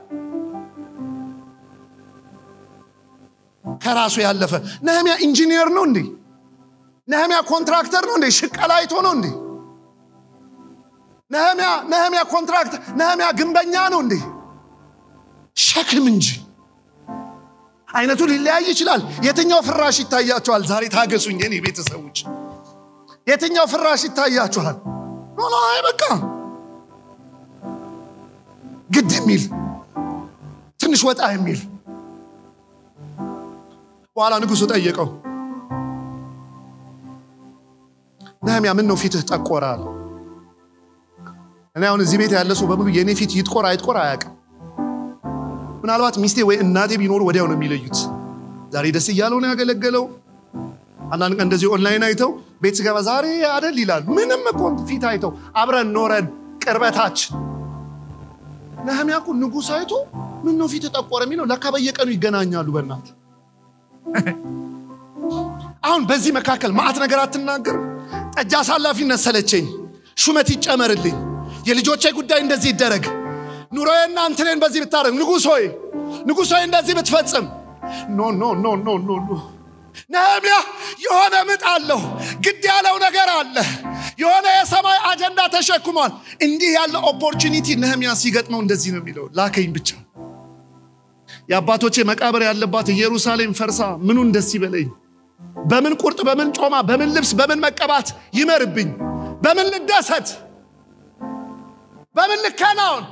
ከራሱ ያለፈ ነህሚያ ኢንጂኒየር ነው እንዴ ነህሚያ ኮንትራክተር ነው እንዴ ሽቀላ አይቶ ነው እንዴ ነህሚያ ነህሚያ ኮንትራክተር ነህሚያ ግንበኛ ነው እንዴ ሸክም እንጂ አይነቱ ሊለያይ ይችላል የትኛው ፍራሽ ይታያችኋል ዛሬ ታገሱኝ የኔ ቤተሰቦች የትኛው ፍራሽ ይታያችኋል ኖ አይ በቃ ግድ የሚል ትንሽ ወጣ የሚል በኋላ ንጉሱ ጠየቀው ነህሚያ ምን ነው ፊትህ ጠቆረ አለ እኔ አሁን እዚህ ቤት ያለ ሰው በሙሉ የእኔ ፊት ይጥቆር አይጥቆር አያውቅም ምናልባት ሚስቴ ወይ እናቴ ቢኖሩ ወዲያው ነው የሚለዩት ዛሬ ደስ እያለው ነው ያገለገለው አንዳንድ ቀን እንደዚህ ኦንላይን አይተው ቤት ስገባ ዛሬ አደል ይላሉ ምንም እኮ ፊት አይተው አብረን ኖረን ቅርበታችን ነህሚያ እኮ ንጉሥ አይቶ ምን ነው ፊት ጠቆረ የሚለው ለካ በየቀኑ ይገናኛሉ በእናት አሁን በዚህ መካከል ማአት ነገር አትናገር ጠጅ አሳላፊነት ሰለቸኝ ሹመት ይጨመርልኝ የልጆቼ ጉዳይ እንደዚህ ይደረግ ኑሮዬና እንትኔን በዚህ ብታደረግ ንጉሥ ሆይ ንጉሥ ሆይ እንደዚህ ብትፈጽም ኖ ኖ ኖ ኖ ኖ ኖ ነህምያ የሆነ ምጥ አለው ግድ ያለው ነገር አለ የሆነ የሰማይ አጀንዳ ተሸክሟል እንዲህ ያለ ኦፖርቹኒቲ ነህምያ ሲገጥመው እንደዚህ ነው የሚለው ላከኝ ብቻ የአባቶቼ መቃብር ያለባት ኢየሩሳሌም ፈርሳ ምኑን ደስ ይበለኝ በምን ቁርጥ በምን ጮማ በምን ልብስ በምን መቀባት ይመርብኝ በምን ልደሰት በምን ልከናውን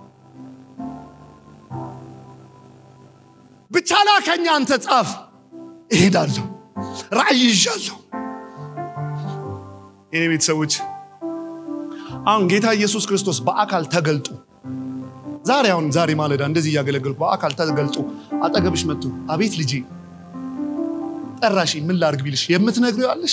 ብቻ ላከኛ አንተ ጻፍ እሄዳለሁ ራእይ ይዣለሁ የኔ ቤተሰቦች አሁን ጌታ ኢየሱስ ክርስቶስ በአካል ተገልጦ ዛሬ አሁን ዛሬ ማለዳ እንደዚህ እያገለገልኩ በአካል ተገልጦ አጠገብሽ መጥቶ አቤት ልጄ ጠራሽ ምን ላርግ ቢልሽ የምትነግሪው ያለሽ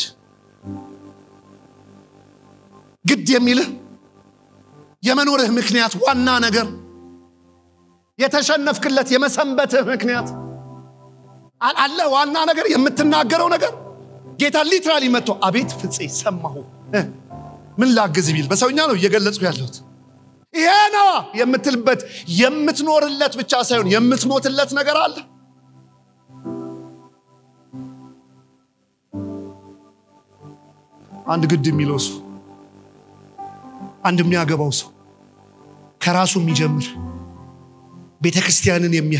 ግድ የሚልህ የመኖርህ ምክንያት ዋና ነገር የተሸነፍክለት የመሰንበትህ ምክንያት አለ ዋና ነገር የምትናገረው ነገር ጌታ ሊትራሊ መጥቶ አቤት ፍፄ ሰማሁ እ፣ ምን ላግዝ ቢል በሰውኛ ነው እየገለጽኩ ያለሁት ይሄ ነዋ የምትልበት የምትኖርለት ብቻ ሳይሆን የምትሞትለት ነገር አለ አንድ ግድ የሚለው ሰው አንድ የሚያገባው ሰው ከራሱ የሚጀምር ቤተ ክርስቲያንን የሚያይ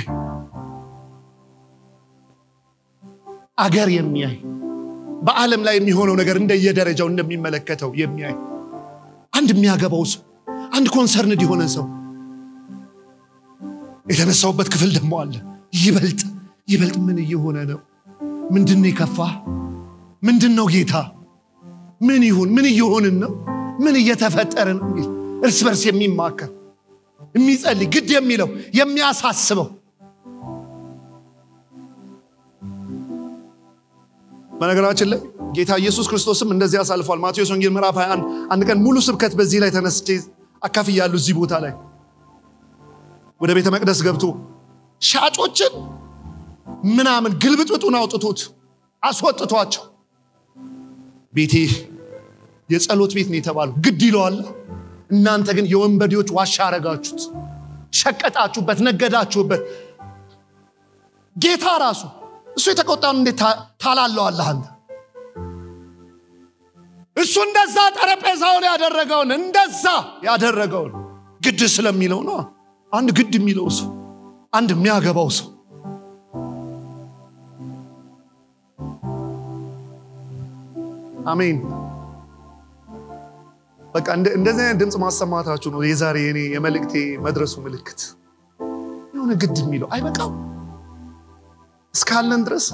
አገር የሚያይ በዓለም ላይ የሚሆነው ነገር እንደየደረጃው እንደሚመለከተው የሚያይ አንድ የሚያገባው ሰው አንድ ኮንሰርንድ የሆነ ሰው የተነሳውበት ክፍል ደግሞ አለ ይበልጥ ይበልጥ ምን እየሆነ ነው ምንድን ነው የከፋ ምንድን ነው ጌታ ምን ይሁን ምን እየሆንን ነው ምን እየተፈጠረ ነው የሚል እርስ በርስ የሚማከር የሚጸልይ ግድ የሚለው የሚያሳስበው በነገራችን ላይ ጌታ ኢየሱስ ክርስቶስም እንደዚህ አሳልፏል ማቴዎስ ወንጌል ምዕራፍ 21 አንድ ቀን ሙሉ ስብከት በዚህ ላይ ተነስቼ አካፍያሉ እዚህ ቦታ ላይ ወደ ቤተ መቅደስ ገብቶ ሻጮችን ምናምን ግልብጥብጡን አውጥቶት አስወጥቷቸው ቤቴ የጸሎት ቤት ነው የተባሉ ግድ ይለዋል እናንተ ግን የወንበዴዎች ዋሻ አረጋችሁት ሸቀጣችሁበት ነገዳችሁበት ጌታ ራሱ እሱ የተቆጣውን እንዴት ታ- ታላለዋለህ አንተ እሱ እንደዛ ጠረጴዛውን ያደረገውን እንደዛ ያደረገውን ግድ ስለሚለው ነው አንድ ግድ የሚለው ሰው አንድ የሚያገባው ሰው አሜን በቃ እንደ- እንደዚህ አይነት ድምፅ ማሰማታችሁ ነው የዛሬ የኔ የመልእክቴ መድረሱ ምልክት የሆነ ግድ የሚለው አይበቃም እስካለን ድረስ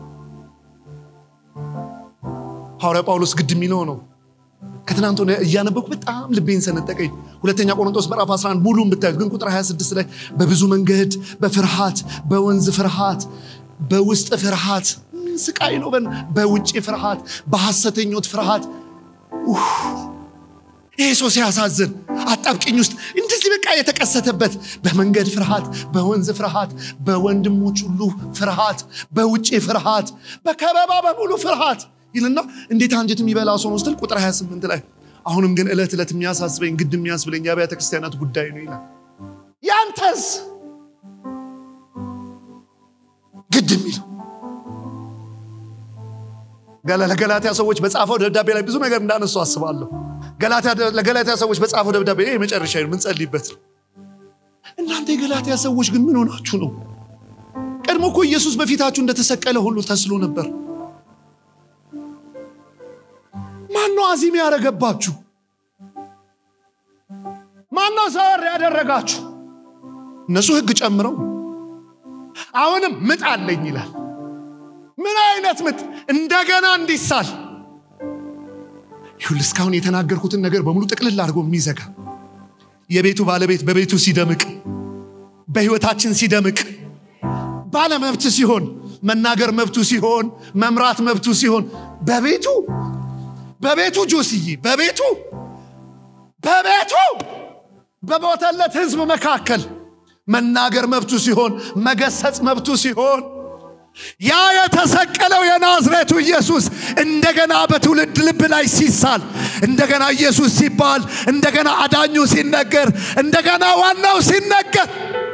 ሐዋርያ ጳውሎስ ግድ የሚለው ነው ከትናንት ሆነ እያነበኩ በጣም ልቤን ሰነጠቀኝ ሁለተኛ ቆሮንቶስ ምዕራፍ 11 ሙሉን ብታዩት ግን ቁጥር 26 ላይ በብዙ መንገድ በፍርሃት በወንዝ ፍርሃት በውስጥ ፍርሃት ምን ስቃይ ነው በን በውጭ ፍርሃት በሐሰተኞት ፍርሃት ኡፍ! ይሄ ሰው ሲያሳዝን አጣብቅኝ ውስጥ እንደዚህ በቃ የተቀሰተበት በመንገድ ፍርሃት በወንዝ ፍርሃት በወንድሞች ሁሉ ፍርሃት በውጭ ፍርሃት በከበባ በሙሉ ፍርሃት ይልና እንዴት አንጀት የሚበላ ሰው ነው ስትል ቁጥር 28 ላይ አሁንም ግን ዕለት ዕለት የሚያሳስበኝ ግድ የሚያስብለኝ የአብያተ ክርስቲያናት ጉዳይ ነው ይላል ያንተስ ግድ የሚለው ገላ- ለገላትያ ሰዎች በጻፈው ደብዳቤ ላይ ብዙ ነገር እንዳነሱ አስባለሁ ገላትያ- ለገላትያ ሰዎች በጻፈው ደብዳቤ ይሄ የመጨረሻ ነው የምንጸልይበት ነው እናንተ የገላትያ ሰዎች ግን ምን ሆናችሁ ነው ቀድሞ እኮ ኢየሱስ በፊታችሁ እንደተሰቀለ ሁሉ ተስሎ ነበር ማነው አዚም ያደረገባችሁ ማነው ሰወር ያደረጋችሁ እነሱ ህግ ጨምረው አሁንም ምጥ አለኝ ይላል ምን አይነት ምጥ እንደገና እንዲሳል ይሁን እስካሁን የተናገርኩትን ነገር በሙሉ ጥቅልል አድርጎ የሚዘጋ የቤቱ ባለቤት በቤቱ ሲደምቅ በህይወታችን ሲደምቅ ባለመብት ሲሆን መናገር መብቱ ሲሆን መምራት መብቱ ሲሆን በቤቱ በቤቱ ጆስዬ በቤቱ በቤቱ በሞተለት ህዝብ መካከል መናገር መብቱ ሲሆን መገሰጽ መብቱ ሲሆን ያ የተሰቀለው የናዝሬቱ ኢየሱስ እንደገና በትውልድ ልብ ላይ ሲሳል እንደገና ኢየሱስ ሲባል እንደገና አዳኙ ሲነገር እንደገና ዋናው ሲነገር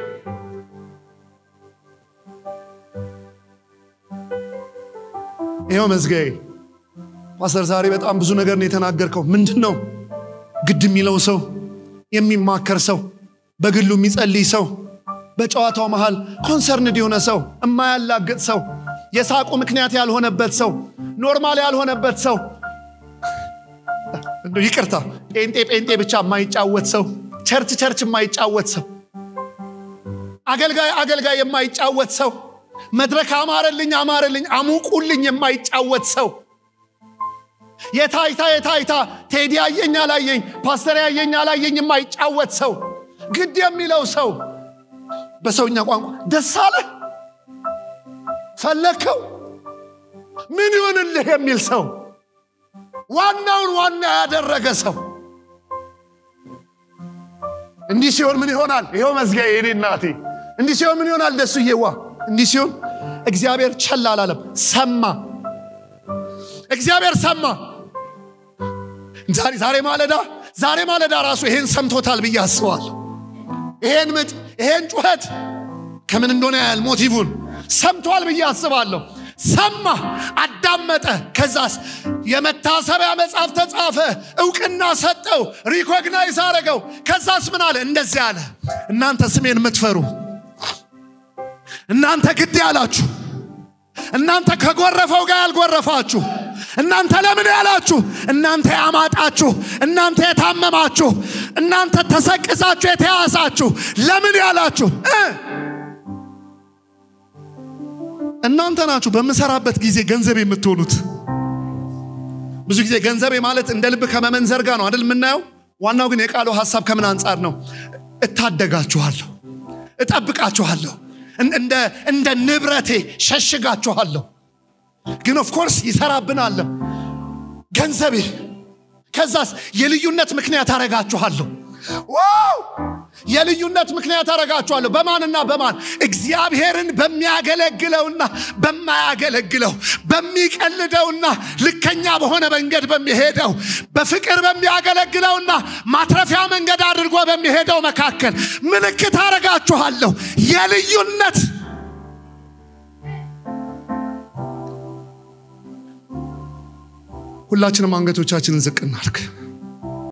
ይኸው መዝጋዬ ፓስተር ዛሬ በጣም ብዙ ነገር ነው የተናገርከው ምንድን ነው ግድ የሚለው ሰው የሚማከር ሰው በግሉ የሚጸልይ ሰው በጨዋታው መሃል ኮንሰርንድ የሆነ ሰው የማያላግጥ ሰው የሳቁ ምክንያት ያልሆነበት ሰው ኖርማል ያልሆነበት ሰው እንደው ይቅርታ ጴንጤ ጴንጤ ብቻ የማይጫወት ሰው ቸርች ቸርች የማይጫወት ሰው አገልጋይ አገልጋይ የማይጫወት ሰው መድረክ አማረልኝ አማረልኝ አሙቁልኝ የማይጫወት ሰው የታይታ የታይታ ቴዲ ያየኝ አላየኝ ፓስተር ያየኝ አላየኝ የማይጫወት ሰው ግድ የሚለው ሰው በሰውኛ ቋንቋ ደስ አለ ፈለግከው ምን ይሆንልህ የሚል ሰው ዋናውን ዋና ያደረገ ሰው እንዲህ ሲሆን ምን ይሆናል ይኸው መዝጊያ የኔ እናቴ እንዲህ ሲሆን ምን ይሆናል ደሱዬዋ እንዲህ ሲሆን እግዚአብሔር ቸል አላለም ሰማ እግዚአብሔር ሰማ ዛሬ ዛሬ ማለዳ ዛሬ ማለዳ ራሱ ይሄን ሰምቶታል ብዬ አስባለሁ ይሄን ምጥ ይሄን ጩኸት ከምን እንደሆነ ያህል ሞቲቭን ሰምቷል ብዬ አስባለሁ ሰማ አዳመጠ ከዛስ የመታሰቢያ መጽሐፍ ተጻፈ እውቅና ሰጠው ሪኮግናይዝ አረገው ከዛስ ምን አለ እንደዚህ አለ እናንተ ስሜን የምትፈሩ እናንተ ግድ ያላችሁ እናንተ ከጎረፈው ጋር ያልጎረፋችሁ እናንተ ለምን ያላችሁ እናንተ ያማጣችሁ እናንተ የታመማችሁ እናንተ ተሰቅዛችሁ የተያሳችሁ ለምን ያላችሁ እ እናንተ ናችሁ በምሰራበት ጊዜ ገንዘብ የምትሆኑት ብዙ ጊዜ ገንዘቤ ማለት እንደ ልብ ከመመንዘር ጋር ነው አይደል የምናየው ዋናው ግን የቃሉ ሀሳብ ከምን አንጻር ነው እታደጋችኋለሁ እጠብቃችኋለሁ እንደ ንብረቴ ሸሽጋችኋለሁ ግን ኦፍኮርስ ይሰራብናለም ገንዘቤ ከዛስ የልዩነት ምክንያት አረጋችኋለሁ ዋው የልዩነት ምክንያት አረጋችኋለሁ በማንና በማን እግዚአብሔርን በሚያገለግለውና በማያገለግለው በሚቀልደውና ልከኛ በሆነ መንገድ በሚሄደው በፍቅር በሚያገለግለውና ማትረፊያ መንገድ አድርጎ በሚሄደው መካከል ምልክት አረጋችኋለሁ የልዩነት ሁላችንም አንገቶቻችንን ዝቅ እናርግ